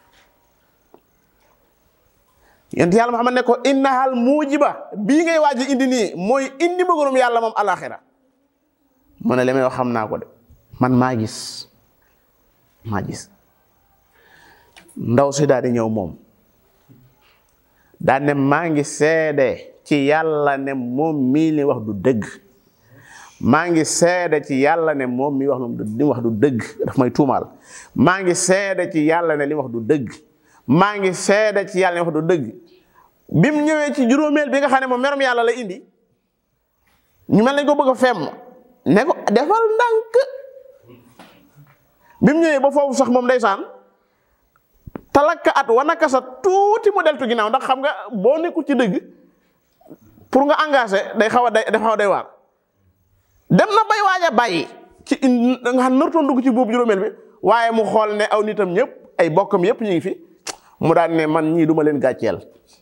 S1: yonent yàlla Muhammad ne ko innahal muujiba bii ngay waaj indi nii mooy indi mbugalum yàlla moom àllaaxira mu ne li may wax xam naa ko de man maa gis maa gis ndaw si daal di ñëw moom daal ne maa ngi seede ci yàlla ne moom mii li wax du dëgg maa ngi seede ci yàlla ne moom mii wax li wax du dëgg daf may tuumaal maa ngi seede ci yàlla ne li wax du dëgg maa ngi seede ci yàlla ne wax du dëgg bi mu ñëwee ci juróomeel bi nga xam ne moom merom yàlla la indi ñu mel nañ ko bëgg a femm ne ko defal ndànk bi mu ñëwee ba foofu sax moom ndeysaan talakka at wanaka sa tuuti mu deltu ginnaaw ndax xam nga boo nekkul ci dëgg pour nga engagé day xaw a day day xaw a day waar dem na bay waaj a bàyyi ci nga xam nartoon dugg ci boobu juróomeel bi waaye mu xool ne aw nitam ñëpp ay bokkam yëpp ñu ngi fi mu daan ne man ñii duma leen gàcceel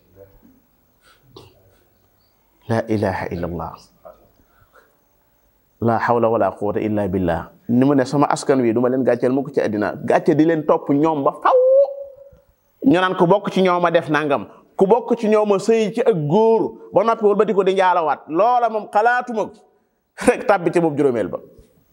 S1: la ilaha illa allah la hawla wala quwwata illa billah ni mu ne sama askan wi duma leen gàcceel mu ko ci àddina gàcce di leen topp ñoom ba faw ñu naan ku bokk ci ñoom a def nangam ku bokk ci ñoom a sëy ci ak góor ba noppi wal ba di ko di njaalawaat loola moom xalaatuma ko rek tàbbi ci boobu juróomeel ba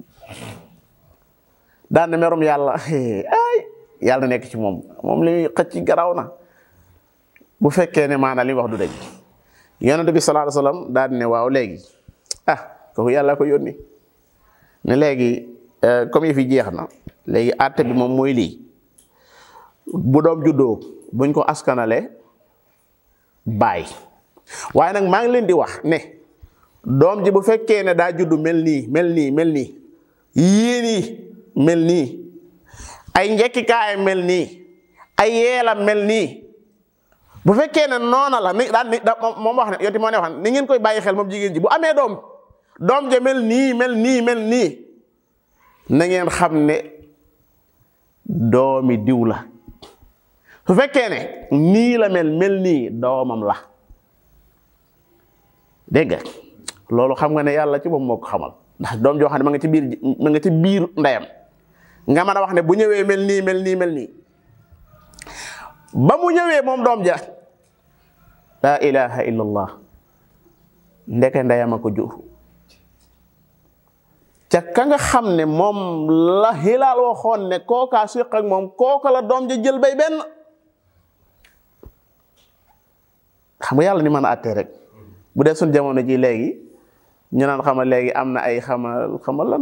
S1: daan na merum yàlla ay yàlla nekk ci moom moom li muy xëcc garaaw na bu fekkee ne maanaam li wax du dëgg yonent bi sallallahu alayhi wasallam daan ne waaw léegi ah kooku yàlla ko yónni ne léegi comme yi fi jeex na léegi àtte bi moom mooy lii bu doom juddoo buñ ko askanale baay waaye nag maa ngi leen di wax ne doom ji bu fekkee ne daa juddu mel nii mel nii mel nii yii nii mel nii ay njekkikaay mel nii ay yeelam mel nii bu fekkee ne noona la ni daan ni moom wax ne yoti moo ne wax ni ngeen koy bàyyi xel moom jigéen ji bu amee doom doom ja mel nii mel nii mel nii na ngeen xam ne doomi diw la su fekkee ne nii la mel mel nii doomam la dégg nga loolu xam nga ne yàlla ci moom moo ko xamal ndax doom joo xam ne ma nga ci biir ma nga ci biir ndeyam nga mën a wax ne bu ñëwee mel nii mel nii mel nii ba mu ñëwee moom doom ja laa ilaha illa allah ndeke ndeyam a ko jur ca ka nga xam ne moom la xilaal waxoon ne kookaa siq ak moom kooka la doom ja jël bay benn xam nga yàlla ni mën a àttee rek bu dee suñ jamono ji léegi ñu naan xama léegi am na ay xama xama lan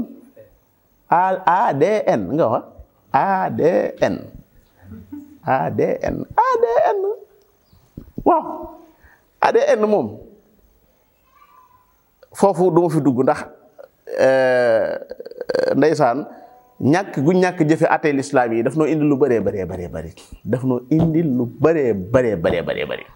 S1: ADN nga wax ADN ADN ADN waaw ADN moom foofu du ma fi dugg ndax ndeysaan ñàkk gu ñàkk jëfe atee lislaam yi daf noo indi lu bëree bëree bëree bëri daf noo indi lu bëree bëree bëree bëree bëri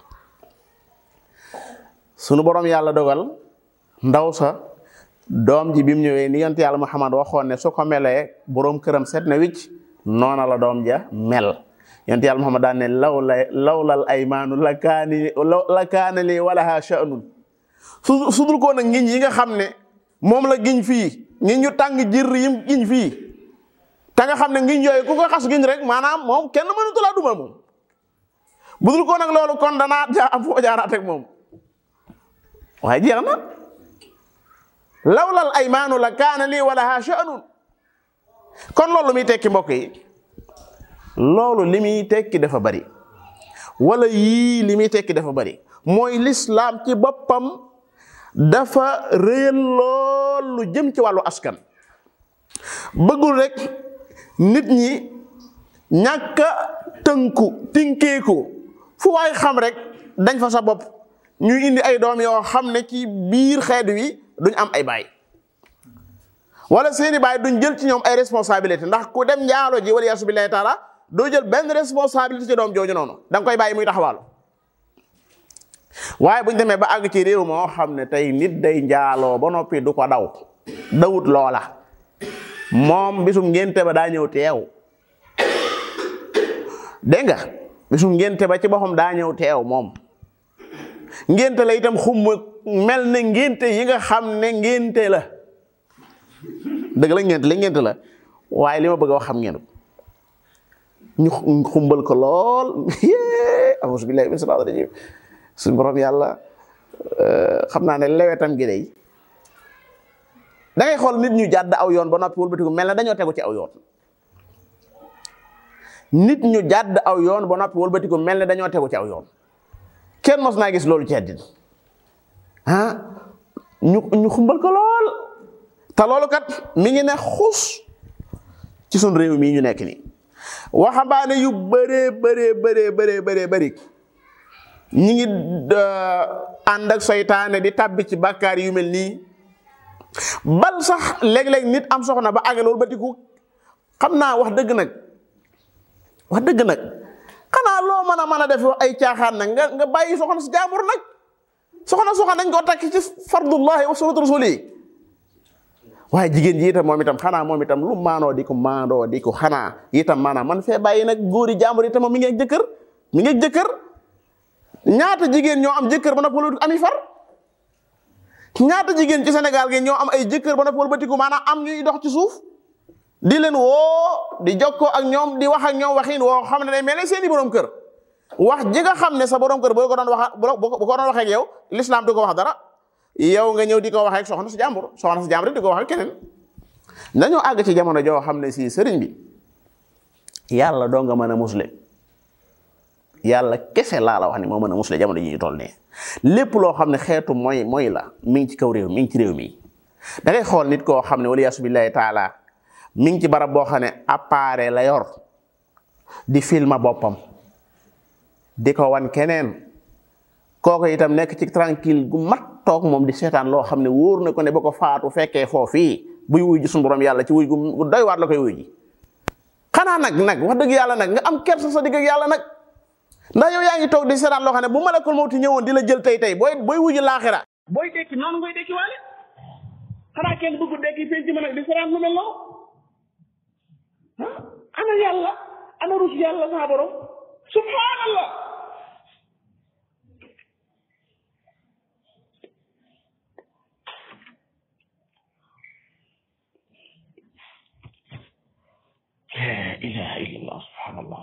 S1: sunu borom yàlla dogal ndaw sa doom ji bi mu ñëwee ni yonent yàlla Muhammad waxoon ne su ko melee borom këram set na wicc noona la doom ja mel yonent yàlla Muhammad daan ne law la lawlal aymaanu la kaani la kaana li walaha sha'nun su su dul ko nag ngiñ yi nga xam ne moom la giñ fii ngiñ ñu tàng jër yim giñ fii te nga xam ne ngiñ yooyu ku ko xas giñ rek maanaam moom kenn mënatu laa duma moom bu dul ko nag loolu kon danaa jaa am foo jaaraat ak moom waaye jeex na lawlal aymaanu la kaana lii walaha sha'nun kon loolu muy tekki mbokk yi loolu li muy tekki dafa bari wala yii li muy tekki dafa bari mooy lislaam ci boppam dafa réyal lool lu jëm ci wàllu askan bëggul rek nit ñi ñàkk a tënku tinkeeku fu waay xam rek dañ fa sa bopp ñuy indi ay doom yoo xam ne ci biir xeet wi duñ am ay baay wala seeni baay duñ jël ci ñoom ay responsabilité ndax ku dem njaalo ji wala yaasu billahi taala doo jël benn responsabilité ci doom jooju noonu da nga koy bàyyi muy taxawaalu waaye bu ñu demee ba àgg ci réew moo xam ne tey nit day njaaloo ba noppi du ko daw dawut loola moom bisum ngénte ba daa ñëw teew dégg nga bisum ngénte ba ci boppam daa ñëw teew moom ngénte la itam xum mel ne ngénte yi nga xam ne ngénte la dëgg la ngénte la ngénte la waaye li ma bëgg a wax xam ngeen ñu xumbal ko lool auzu billahi min shaytaani rajim suñu borom yàlla xam naa ne lewetam gi day da ngay xool nit ñu jàdd aw yoon ba noppi wëlbatiku mel na dañoo tegu ci aw yoon nit ñu jàdd aw yoon ba noppi wëlbatiku mel ne dañoo tegu ci aw yoon kenn mos naa gis loolu ci àddina ah ñu ñu xumbal ko lool te loolu kat mi ngi ne xus ci suñ réew mii ñu nekk nii waxambaane yu bëree bëree bëree bëree bëree bëri ñi ngi ànd ak seytaane di tàbbi ci bàkkaar yu mel nii bal sax léeg-léeg nit am soxna ba àggal loolu ba tiku xam naa wax dëgg nag wax dëgg nag xanaa loo mën a mën a def ay caaxaan nag nga nga bàyyi soxna si jaambur nag soxna soxna dañ koo takk ci fardullahi wa sunnatu rasuli waaye jigéen ji itam moom itam xanaa moom itam lu maanoo di ko maandoo di ko xanaa itam maanaam man fee bàyyi nag góori jaambur itam moom mi ngi ak jëkkër mi ngi ak jëkkër ñaata jigéen ñoo am jëkkër ba noppi ami far ñaata jigéen ci Sénégal gi ñoo am ay jëkkër ba noppi batiku maanaam am ñuy dox ci suuf di leen woo di jokkoo ak ñoom di wax ak ñoom waxin woo xam ne day mel ne seeni borom kër wax ji nga xam ne sa borom kër boo ko doon wax bu ko doon waxee ak yow l'islam du ko wax dara yow nga ñëw di ko waxee ak soxna si jàmbur soxna si jàmbur di ko wax ak keneen dañoo àgg ci jamono joo xam ne si sëriñ bi yàlla doo nga mën a musle yàlla kese laa la wax ni moo mën a musle jamono ji ñu toll nii lépp loo xam ne xeetu mooy mooy la mi ngi ci kaw réew mi ngi ci réew mi da ngay xool nit koo xam ne wala yaasu billahi taala mi ngi ci barab boo xam ne appareil la yor di filma boppam di ko wan keneen kooku itam nekk ci tranquille gu mat toog moom di seetaan loo xam ne wóor na ko ne ba ko faatu fekkee foofii buy wuy ji suñu borom yàlla ci wuy gu doy waat la koy wuy ji xanaa nag nag wax dëgg yàlla nag nga am kersa sa digg ak yàlla nag ndax yow yaa ngi toog di seetaan loo xam ne bu malakul mawti ñëwoon di la jël tey tey booy booy wuji laaxira
S2: booy dekki noonu ngoy dekki waale xanaa kenn bëggu dekki fii ci mën a di seetaan lu mel noonu ana yàlla ana rus yàlla saa borom subhanallah la ilaha illallah subhanallah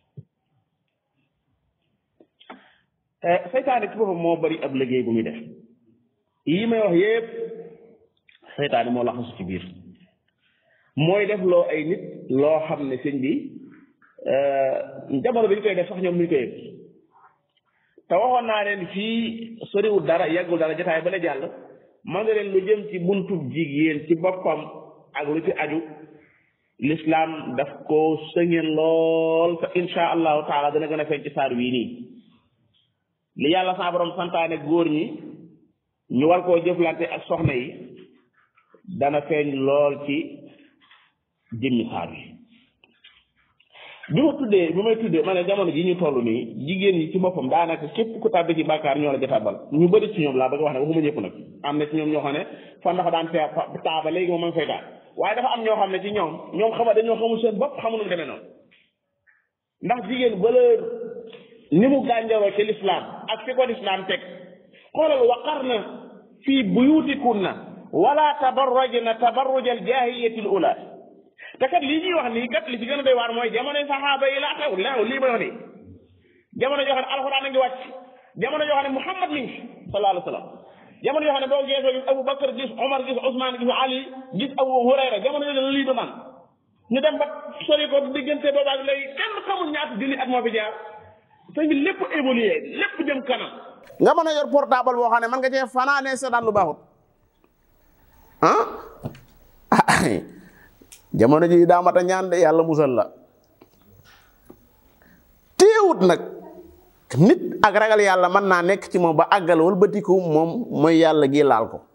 S2: seytaane ci boppam moo bari ab liggéey bu muy def yi may wax yépp seytaane moo laxasu ci biir mooy def loo ay nit loo xam ne sëñ bi jamono bi ñu koy def sax ñoom ñu koy yëg te waxoon naa leen fii soriwul dara yàggul dara jotaay ba la jàll man nga leen lu jëm ci buntub jigéen ci boppam ak lu ci aju l'islam daf ko sëngeen lool te insha allahu taala dana gën a feeñ ci saar wii nii li yàlla sa borom santaane góor ñi ñu war koo jëflante ak soxna yi dana feeñ lool ci jëmmi saar wi bi ma tuddee bi may tuddee ma ne jamono ji ñu toll nii jigéen ñi ci boppam daanaka képp ku tàbbi ci bàkkaar ñoo la ca tàbbal ñu bëri ci ñoom laa bëgg wax ne waxuma ñëpp nag am na ci ñoom ñoo xam ne fa ndax daan fee taaba léegi moom ma ngi fay taal waaye dafa am ñoo xam ne ci ñoom ñoom xama dañoo xamul seen bopp xamu nu mu demee noonu ndax jigéen valeur ni mu gànjaroo ci lislaam ak fi ko lislaam teg xoolal waqarna fii buyutikunna wala tabarrajna tabarruj al jahiliyati al ula te kat lii ñuy wax nii kat li ci gën a doy waar mooy jamono saxaaba yi laa xew laa lii may wax nii jamono yoo xam ne alxuraan a ngi wàcc jamono yoo xam ne muhammad mi ngi sallallahu alayhi wa sallam jamono yoo xam ne boo geesoo gis Abu Bakar gis Omar gis Ousmane gis Ali gis Abu Hurayra jamono yooyu la lii du man ñu dem ba sori ko diggante boobaag léegi kenn xamul ñaata junni at moo fi jaar sëñ bi lépp évolué lépp jëm kanam.
S1: nga mën a yor portable boo xam ne man nga cee fanaanee seetaan lu baaxut ah jamono ji daa mat a ñaan de yàlla musal la téewut nag nit ak ragal yàlla mën naa nekk ci moom ba àggal wëlbatiku moom mooy yàlla gi laal ko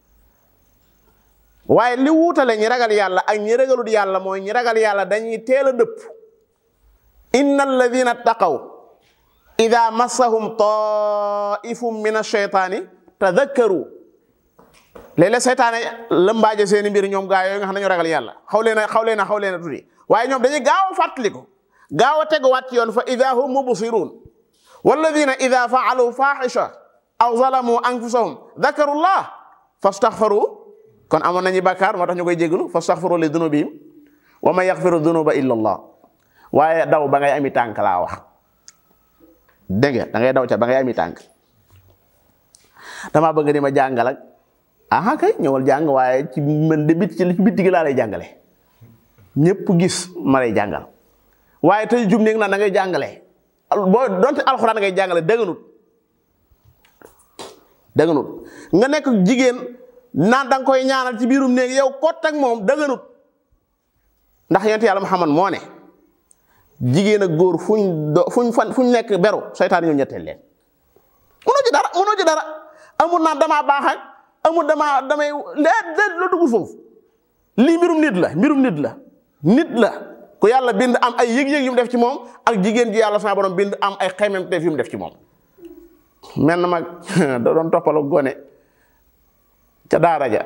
S1: waaye li wuutale ñi ragal yàlla ak ñi ragalut yàlla mooy ñi ragal yàlla dañuy teel a dëpp inna alladina taqaw ida massahum taifum min asheytaani tadakkaru léeg-léeg seytaane lëmbaaje seeni mbir ñoom gaa yooyu nga xam ne ñu ragal yàlla xaw leen a xaw leen a xaw leen a tuddi waaye ñoom dañuy gaaw a fàttaliku gaaw a teguwaat ci yoon fa ida hum mubsiruun walladina ida faalu faxisha aw zalamu anfusahum dakaru llah fastaxfaru kon amoon nañu bàkkaar moo tax ñu koy jégalu fastaxfaru li dunubihim wa man yaxfiru dunuba illa allah waaye daw ba ngay ami tànk laa wax dégg nga da ngay daw ca ba ngay ami tànk damaa bëgg di ma jàngal ak aha kay ñëwal jàng waaye ci man de bit ci li ci bitti gi laa lay jàngale ñëpp gis ma lay jàngal waaye tey jum néeg na da ngay jàngale boo donte alxuraan ngay jàngale dëgganut dëgganut nga nekk jigéen naan da nga koy ñaanal ci biirum néeg yow kot ak moom dëgganut ndax yonent yàlla Muhammad moo ne jigéen ak góor fuñ do fuñ fan fuñ nekk beru seytaan ñëw ñetteel leen mënoo ci dara mënoo ci dara amul naan damaa baax ak amul damaa damay léet léet la dugg foofu lii mbirum nit la mbirum nit la nit la ku yàlla bind am ay yëg-yëg yu mu def ci moom ak jigéen ji yàlla sama borom bind am ay xeymemteef yu mu def ci moom mel na mag da doon toppalu gone ca daara ja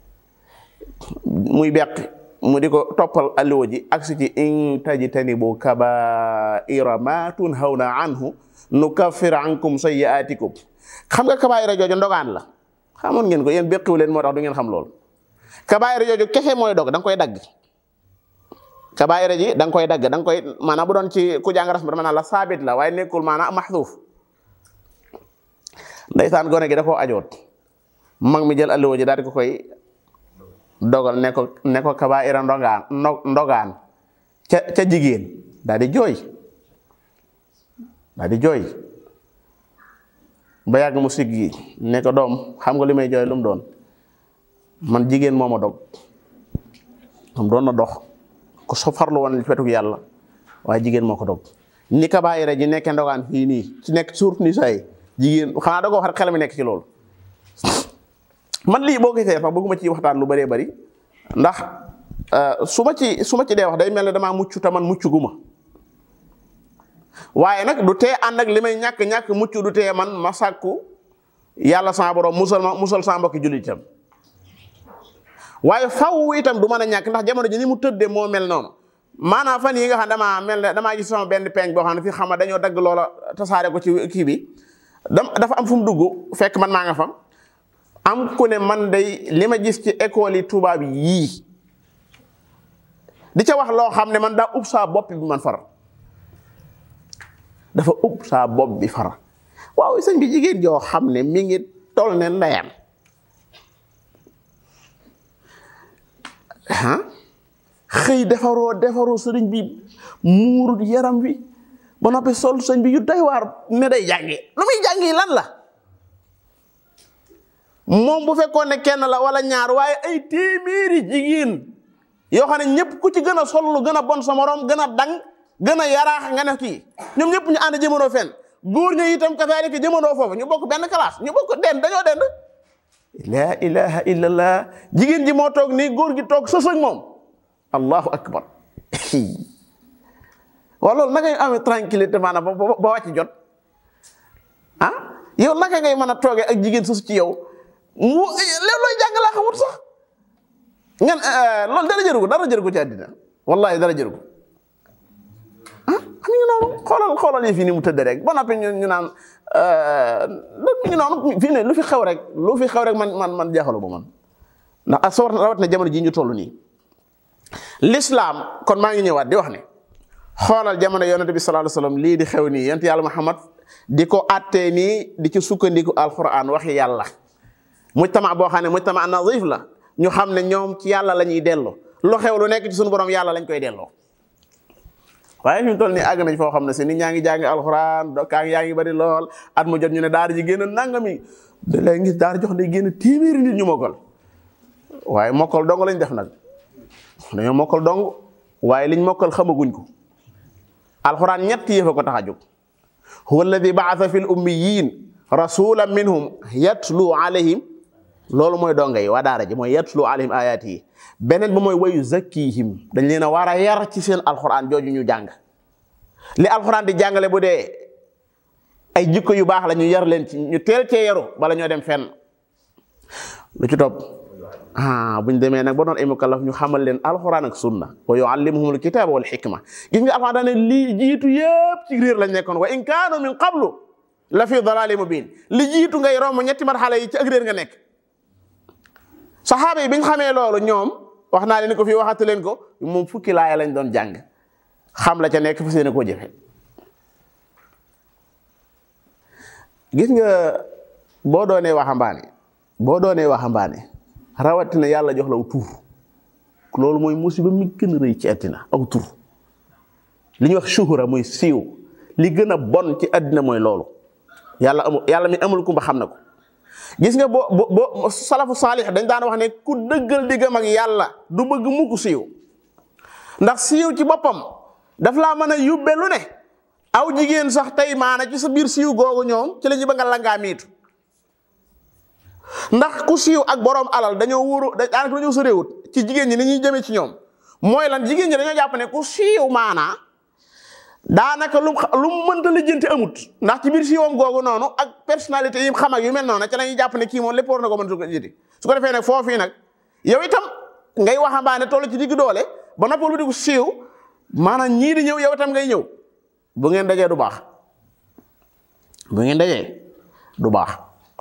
S1: muy beq mu di ko toppal alluwa ji ak si ci in tajtanibu kabaira ma tunhawna anhu nukaffir ankum sayyi'atikum xam nga kabaira jooju ndogaan la xamoon ngeen ko yéen béqiwu leen moo tax du ngeen xam loolu kabaira jooju kese mooy dog da nga koy dagg kabaira ji da nga koy dagg da nga koy maanaam bu doon ci ku jàng rasm dama naan la saabit la waaye nekkul maanaam maxduuf ndeysaan gone gi da koo ajoot mag mi jël alluwa ji daal di ko koy dogal ne ko ne ko kabaira ndogaan ndogaan ca ca jigéen daal di jooy daal di jooy ba yàgg mu siggi ne ko doom xam nga li may jooy lu mu doon man jigéen moo ma dog moom doon na dox ko so farlu woon li fetug yàlla waaye jigéen moo ko dog ni kabaayira ji nekkee ndogaan fii nii ci nekk suurt ni say jigéen xanaa da ko wax rek xel mi nekk ci loolu man lii boo gisee sax bëgguma ci waxtaan lu bëree bëri ndax su ma ci su ma ci dee wax day mel ne damaa mucc te man mucc gu ma waaye nag du tee ànd ak li may ñàkk ñàkk mucc du tee man ma sàkku yàlla sama borom musal ma musal sama mbokki jullitam waaye faw itam du mën a ñàkk ndax jamono ji ni mu tëddee moo mel noonu maanaam fan yi nga xam damaa mel ne damaa gis sama benn peeñ boo xam ne fii xam nga dañoo dagg loola tasaare ko ci kii bi dam dafa am fu mu dugg fekk man maa nga fa am ku ne man day li ma gis ci école yi tubaab yii di ca wax loo xam ne man daa ub saa bopp bi man far dafa ub saa bopp bi far waaw sëñ bi jigéen joo xam ne mi ngi toll ne ndeyam ah xëy defaroo defaroo sëriñ bi muurut yaram wi ba noppi sol sëñ bi yu doy waar ne day jàngi lu muy jàngi lan la moom bu fekkoon ne kenn la wala ñaar waaye ay téeméeri jigéen yoo xam ne ñëpp ku ci gën a sol lu gën a bon sa morom gën a dang gën a yaraax nga ne kii ñoom ñëpp ñu ànd jëmandoo fenn góor ñu itam kazaalika jëmandoo foofu ñu bokk benn classe ñu bokk den dañoo dend la ilaha illallah jigéen ji moo toog nii góor gi toog sës ak moom allahu akbar waaw loolu naka ngay amee tranquillité maanaam ba ba wàcc jot ah yow naka ngay mën a toogee ak jigéen sës ci yow mu léeg looy jàng laa xamut sax ngeen loolu dara jëru ko dara jëru ko ci àddina wallahi dara jëru ko ah am ñu noonu xoolal xoolal yi fii ni mu tëdd rek ba noppi ñu ñu naan mi ngi noonu fii ne lu fi xew rek lu fi xew rek man man man jaaxalu ba man ndax ak sawar rawat na jamono ji ñu toll nii l'islam kon maa ngi ñëwaat di wax ne xoolal jamono yonent bi sallallahu alayhi wasallam lii di xew nii yonent yàlla Muhammad di ko attee nii di ci sukkandiku alquran waxi yàlla mujtama boo xam ne mujtama nazif la ñu xam ne ñoom ci yàlla la ñuy delloo lu xew lu nekk ci suñu borom yàlla lañ koy delloo waaye fi mu toll nii àgg nañ foo xam ne si nit ñaa ngi jàngi alxuraan kaa yaa ngi bari lool at mu jot ñu ne daara ji génn nangami da lay ngis daara jox ne génn téeméeri nit ñu mokkal waaye mokkal dong lañ def nag dañoo mokkal dong waaye liñ mokkal xamaguñ ko alxuraan ñett yëf a ko tax a jóg huwa alladi baasa fi l ummiyin rasulan minhum yatlu alayhim loolu mooy donga yi waa daara ji mooy yatlu alayhim ayat yi beneen bi mooy wayu zakkihim dañ leen a war a yar ci seen alquran jooju ñu jàng li alxuraan di jàngale bu dee ay jikko yu baax la ñu yar leen ci ñu teel cee yaru bala ñoo dem fenn lu ci topp ah buñ demee nag ba doon ay mukallaf ñu xamal leen alxuraan ak sunna wa yuallimuhumul kitaaba wal xikma gis nga alxuraan daane lii jiitu yëpp ci réer lañ nekkoon wa in kaanu min qablu la fi dalali mubin li jiitu ngay romb ñetti marxala yi ci ak réer nga nekk saxaaba yi biñ xamee loolu ñoom wax naa leen ko fii waxatu leen ko moom fukki laaya lañ doon jàng xam la ca nekk fa seen koo jëfe gis nga boo doonee waxambaane boo doonee waxambaane rawatina yàlla jox la aw tur loolu mooy musiba mi gën a rëy ci àddina aw tur li ñuy wax shuhura muy siiw li gën a bon ci àddina mooy loolu yàlla amul yàlla mi amul kumba xam na ko gis nga boo boo boo salafu saalix dañ daan wax ne ku dëggal diggam ak yàlla du bëgg mukk siiw ndax siiw ci boppam daf laa mën a yóbbe lu ne aw jigéen sax tey maana ci sa biir siiw googu ñoom ci la ñu ba nga langaa miitu ndax ku siiw ak borom alal dañoo wóoru daanaka dañoo soreewut ci jigéen ñi ni ñuy jëmee ci ñoom mooy lan jigéen ñi dañoo jàpp ne ku siiw maanaa daanaka lu lu mu mënta lijjanti amut ndax ci biir siiwam googu noonu ak personnalité yi xam ak yu mel noonu ca la ñuy jàpp ne kii moom lépp war na ko mën su ko lijjanti su ko defee nag foofii nag yow itam ngay waxambaane toll ci digg doole ba noppal lu di ko siiw maanaam ñii di ñëw yow itam ngay ñëw bu ngeen dajee du baax bu ngeen dajee du baax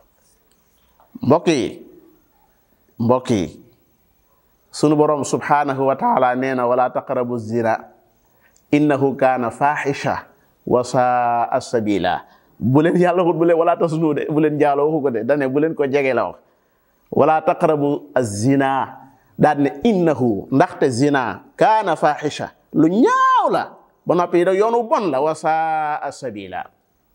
S1: mbokk yi mbokk yi sunu borom subhanahu wa taala nee na wala taqrabu zina innahu kaana fahisha wa saa sabila bu leen yàlla waxut bu leen wala tasnu de bu leen jaaloo waxu ko de dane bu leen ko jege la wax wala taqrabu zina daal ne innahu ndaxte zina kaana fahisha lu ñaaw la ba noppi da yoonu bon la wa saa sabila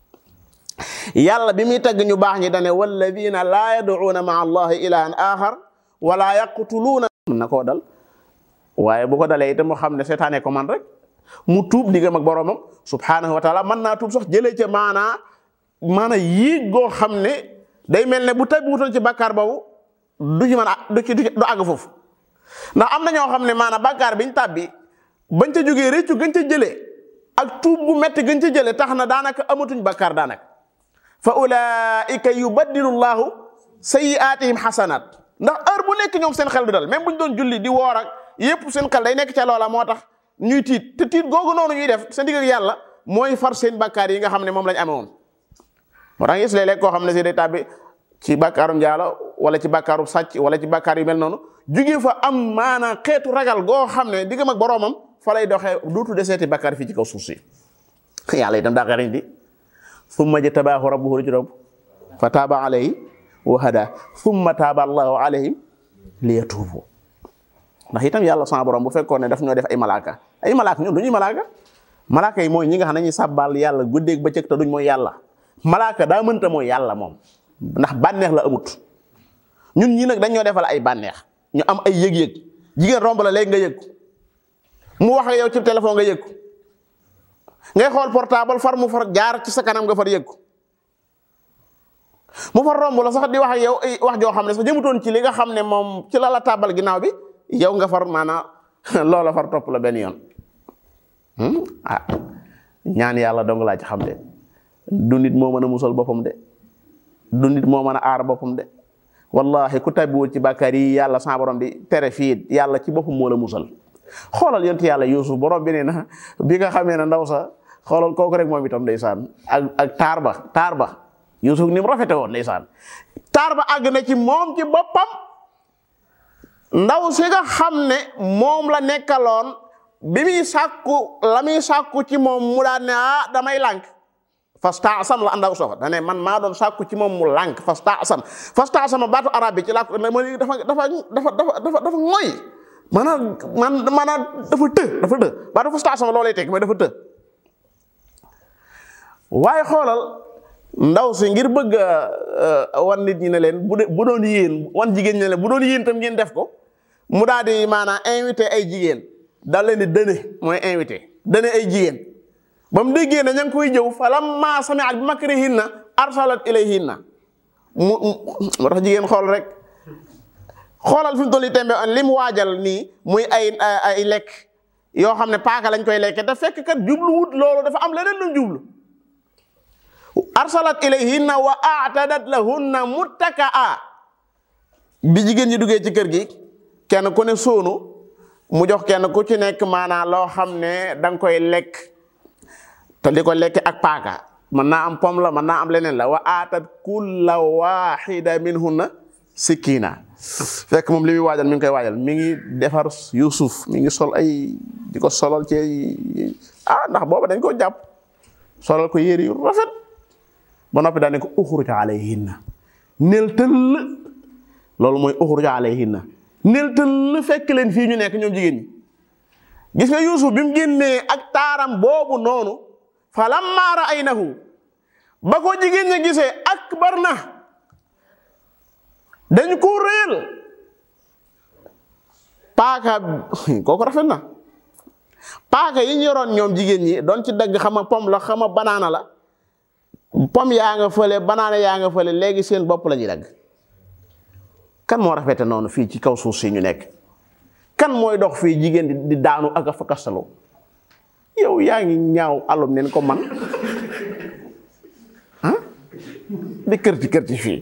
S1: yàlla bi muy tagg ñu baax ñi dane walladina laa yad'uuna maa allahi ilahan axar wala yaqtuluuna mën na koo dal waaye bu ko dalee itam mu xam ne seetaane ko man rek mu tuub diggam ak boromam subhanahu wa taala mën naa tuub sax jëlee ca maanaa maana yéeg goo xam ne day mel ne bu tabi wutoon ci bàkkaar boobu du ci mën a du ci du àgg foofu ndax am na ñoo xam ne maanaam bàkkaar biñ tàbbi bañ ca jógee réccu gën ca jëlee ak tuub gu metti gën ca jëlee tax na daanaka amatuñ bàkkaar daanaka fa ulaika yubaddilu llahu sayiatihim xasanat ndax heure bu nekk ñoom seen xel du dal même buñ doon julli di woor ak yépp seen xel day nekk ca loola moo tax ñuy tiit te tiit googu noonu ñuy def seen digg ak yàlla mooy far seen bàkkaar yi nga xam ne moom lañ amee woon moo tax gis léeg-léeg koo xam ne si day tàbbi ci bàkkaaru njaalo wala ci bàkkaaru sàcc wala ci bàkkaar yu mel noonu jugee fa am maanaa xeetu ragal goo xam ne diggam ak boroomam fa lay doxee dootu deseeti bàkkaar fii ci kaw suuf si yàlla itam daa xariñ di summa jtabaahu rabbuhu ci rob fa taaba alayhi wa hada summa taaba allahu alayhim liyatuubu ndax itam yàlla sama borom bu fekkoon ne daf ñoo def ay malaaka ay malaaka ñun du ñuy malaaka malaaka yi mooy ñi nga xam ne ñuy sàbbaal yàlla guddeeg bëccëg te duñ mooy yàlla malaaka daa mënta mooy yàlla moom ndax bànneex la amut ñun ñii nag dañ ñoo defal ay bànneex ñu am ay yëg-yëg jigéen romb la léegi nga yëg mu wax ak yow ci téléphone nga yëg ngay xool portable far mu far jaar ci sa kanam nga far yëg mu far romb la sax di wax ak yow ay wax joo xam ne sax jëmutoon ci li nga xam ne moom ci la la tàbbal ginnaaw bi yow nga far maanaam loola far topp la benn yoon ah ñaan yàlla dong laa ci xam de du nit moo mën a musal boppam de du nit moo mën a aar boppam de wallahi ku tabbiwul ci bàkkaar yi yàlla sa borom di tere fii yàlla ci boppam moo la musal xoolal yonent yàlla Yuusuf borom bi nee na bi nga xamee ne ndaw sa xoolal kooku rek moom itam ndeysaan ak ak taar ba taar ba Yuusuf ni mu rafete woon ndeysaan taar ba àgg na ci moom ci boppam ndaw si nga xam ne moom la nekkaloon bi muy sàkku la muy sàkku ci moom mu daan ne ah damay lànk fastaasam la andaw sofa dane man maa doon sàkku ci moom mu lànk fastaasam fastaasama baatu arab bi ci laa ko dafa dafa dafa dafa dafa dafa ngoy maanaam man maanaam dafa të dafa të baatu fastaasama loolay teg mooy dafa të waaye xoolal ndaw si ngir bëgg wan nit ñi ne leen bu bu doon yéen wan jigéen ñi ne leen bu doon yéen tam ngeen def ko mu daal di maanaam invité ay jigéen daal leen di dëne mooy invité dëne ay jigéen ba mu déggee ne ña ngi koy jëw falamma sami'at bi makrihinna arsalat ilayhinna mu moo tax jigéen xool rek xoolal fi mu toll nii tembe li mu waajal nii muy ay ay lekk yoo xam ne paaka lañ koy lekke te fekk kat jubluwut loolu dafa am leneen lu jublu arsalat ilayhinna wa a'tadat lahunna muttakaa bi jigéen ñi duggee ci kër gi kenn ku ne sóonu mu jox kenn ku ci nekk maanaam loo xam ne da nga koy lekk te di ko lekk ak paaka mën naa am pom la mën naa am leneen la wa aatat kulla waxida minhunna sikkina fekk moom li muy waajal mi ngi koy waajal mi ngi defar Yuusuf mi ngi sol ay di ko solal ci ah ndax booba dañ ko jàpp solal ko yére yu rafet ba noppi daane ko uxruj alayhinna nel tëll loolu mooy uxruj alayhinna nel tëll fekk leen fii ñu nekk ñoom jigéen ñi gis nga Yuusuf bi mu génnee ak taaram boobu noonu fa lamma ra'aynahu ba ko jigéen ña gisee akbar na dañ ko réel paaka kooku rafet na paaka yi ñu yoroon ñoom jigéen ñi doon ci dagg xama pom la xama banaana la pom yaa nga fële banaana yaa nga fële léegi seen bopp la ñuy dagg kan moo rafete noonu fii ci kaw suuf si ñu nekk kan mooy dox fii jigéen di daanu ak a fa kastalu yow yaa ngi ñaaw alum neen ko man ah di kër ci kër ci fii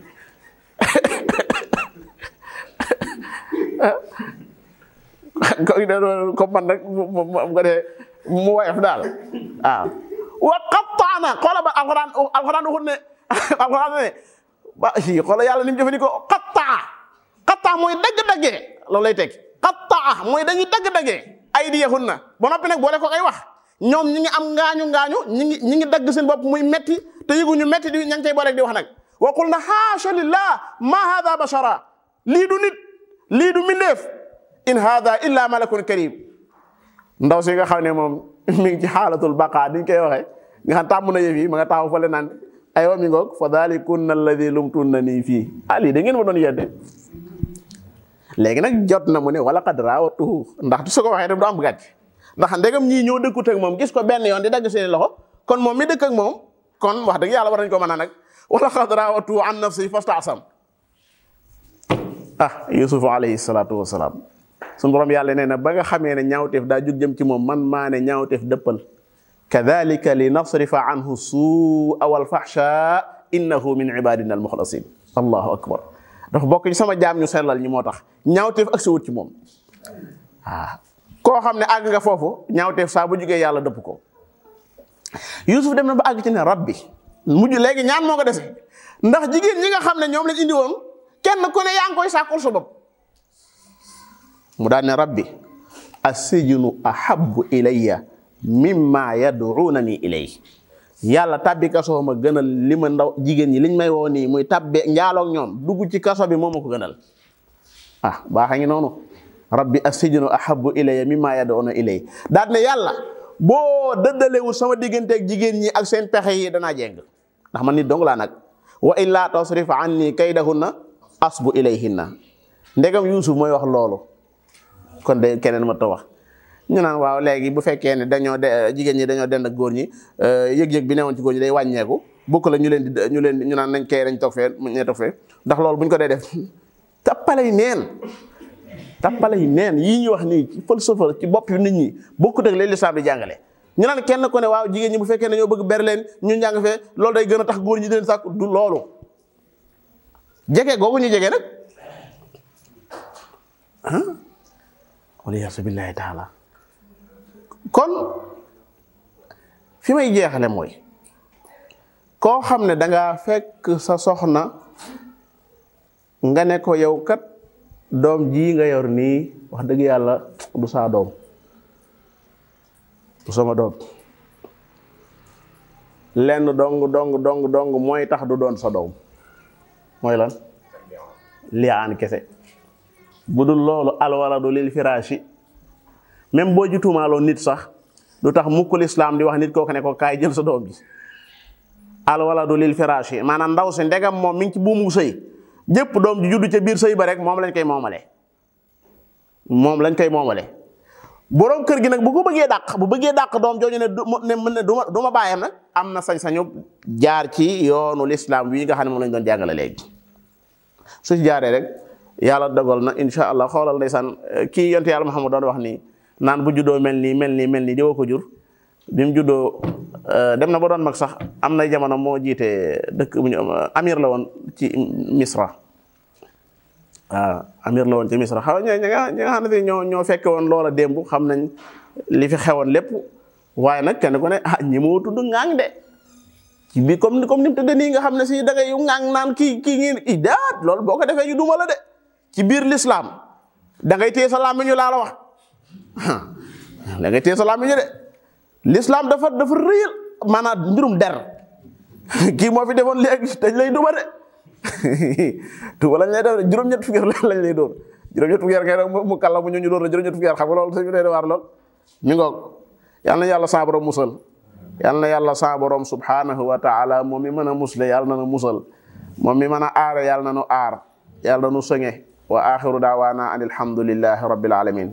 S1: ko man nag nga dee mu woyof daal waaw wa qattaana xoola ba alxuraan alxuraan waxut ne alxuraan ne ba si xoola yàlla ni mu jëfandikoo qattaa qattaa mooy dagg-daggee loolu lay teg qattaa mooy dañuy dagg-daggee ay di yaxun na ba noppi nag boole ko ay wax ñoom ñi ngi am ngaañu ngaañu ñi ngi ñi ngi dagg seen bopp muy metti te yëguñu metti di ña ngi cay boole di wax nag wa qul na haasha lillah ma hada bashara lii du nit lii du mindeef in hada illa malakun karim ndaw si nga xam ne moom mi ngi ci xaalatul baqa diñ koy waxee nga xam tàmm na yëf yi ma nga taxaw fële naan aywa mi ngoog fa dalikunna alladi lumtunna nii fii ah lii da ngeen ma doon yedde léegi nag jot na mu ne wala qad raawatuhu ndax su ko waxee daf du am gàcc ndax ndegam ñii ñoo dëkkut ak moom gis ko benn yoon di dagg seeni loxo kon moom mi dëkk ak moom kon wax dëgg yàlla war nañ ko mën a nag wala qad raawatuhu an nafsi fastaasam ah yusufu alayhi salaatu wasalaam suñu borom yàlla nee na ba nga xamee ne ñaawteef daa jug jëm ci moom man maa ne ñaawteef dëppal kadalika li nasrifa anhu suua wal fahsha innahu min ibadina al muxlasin allahu akbar dafa bokk ci sama jaam ñu sellal ñi moo tax ñaawteef ak si wut ci moom waaw koo xam ne àgg nga foofu ñaawteef saa bu jugee yàlla dëpp ko yusuf dem na ba àgg ci ne rabbi mujj léegi ñaan moo ko dese ndax jigéen ñi nga xam ne ñoom lañ indi woon kenn ku ne yaa ngi koy sàkkul sa bopp mu daan ne rabbi assijnu ahabbu ilayya mimma yad'unani ilay yàlla tabbi kaso ma gënal li ma ndaw jigéen ñi liñ may woo nii muy tabbe njaaloog ñoom dugg ci kaso bi moo ma ko gënal ah baaxa ngi noonu rabbi assijnu ahabbu ilayya mimma yad'una ilay daan ne yàlla boo dëddalewul sama digganteeg jigéen ñi ak seen pexe yi danaa jeng ndax man nit dong laa nag wa illa tasrif anni kaydahunna asbu ilayhinna ndegam yuusuf mooy wax loolu kon de keneen ma ta wax ñu naan waaw léegi bu fekkee ne dañoo de jigéen ñi dañoo dend ak góor ñi yëg-yëg bi newoon ci góor ñi day wàññeeku bokk la ñu leen di ñu leen ñu naan nañ kay dañ toog fee ñee toog fee ndax loolu bu ñu ko dee def tappale yi neen tappale yi neen yii ñuy wax nii ci falsafa ci bopp nit ñi bokkut ak leen lislaam di jàngale ñu naan kenn ku ne waaw jigéen ñi bu fekkee ne ñoo bëgg ber leen ñu njàng fee loolu day gën a tax góor ñi di leen sàkk du loolu jege googu ñu jege nag ah waliyaasu billaahi taala kon fi may jeexale mooy koo xam ne danga fekk sa soxna nga ne ko yow kat doom ji nga yor nii wax dëgg yàlla du saa doom du sama doom lenn dong dong dong dong mooy tax du doon sa doom mooy lan liyaan kese bu dul loolu alwaladu lil firaashi même boo ji tuumaaloo nit sax du tax mukkul islam di wax nit kooku ne ko kaay jël sa doom bi alwaladu lil firaashi maanaam ndaw si ndegam moom mi ngi ci buumu sëy jëpp doom ji juddu ca biir sëy ba rek moom lañ koy moomale moom lañ koy moomale boroom kër gi nag bu ko bëggee dàq bu bëggee dàq doom jooju ne du ne du ma du ma bàyyam nag am na sañ-sañu jaar ci yoonu lislaam wi nga xam ne moom lañ doon jàngale léegi su ci jaaree rek yàlla dogal na insha allah xoolal ndeysaan kii yonte yàlla Muhammad doon wax nii naan bu juddoo mel nii mel nii mel nii diwa ko jur bi mu juddoo dem na ba doon mag sax am na jamono moo jiite dëkk bu ñu amir la woon ci Misra waaw amir la woon ci Misra xaw ñi nga ñi nga xam ne ñoo ñoo fekke woon loola démb xam nañ li fi xewoon lépp waaye nag kenn ku ne ah ñi moo tudd ŋaang de ci bi comme comme ni mu tëddee nii nga xam ne si da ngay ŋaang naan kii kii ngi i daat loolu boo ko defee ñu duma la de ci biir l'islam da ngay téye sa làmmiñu laa la wax da ngay téye sa làmmiñu de l'islam dafa dafa réyal maanaam mbirum der kii moo fi defoon léegi dañ lay duma de tuba lañ lay def juróom-ñett fukki yar lañ lay dóor juróom-ñett fukki yar ngay rek mu kàlla mu ñu ñu dóor la juróom-ñett fukki yar xam nga loolu suñu dee waar lool mi ngoog yal na yàlla sa borom musal yal na yàlla sa borom subhanahu wa taala moom mi mën a musle yàlla na nu musal moom mi mën a aare yàlla na nu aar yàlla na nu sëŋe wa axiru daawaana an alhamdulillahi rabbil alamin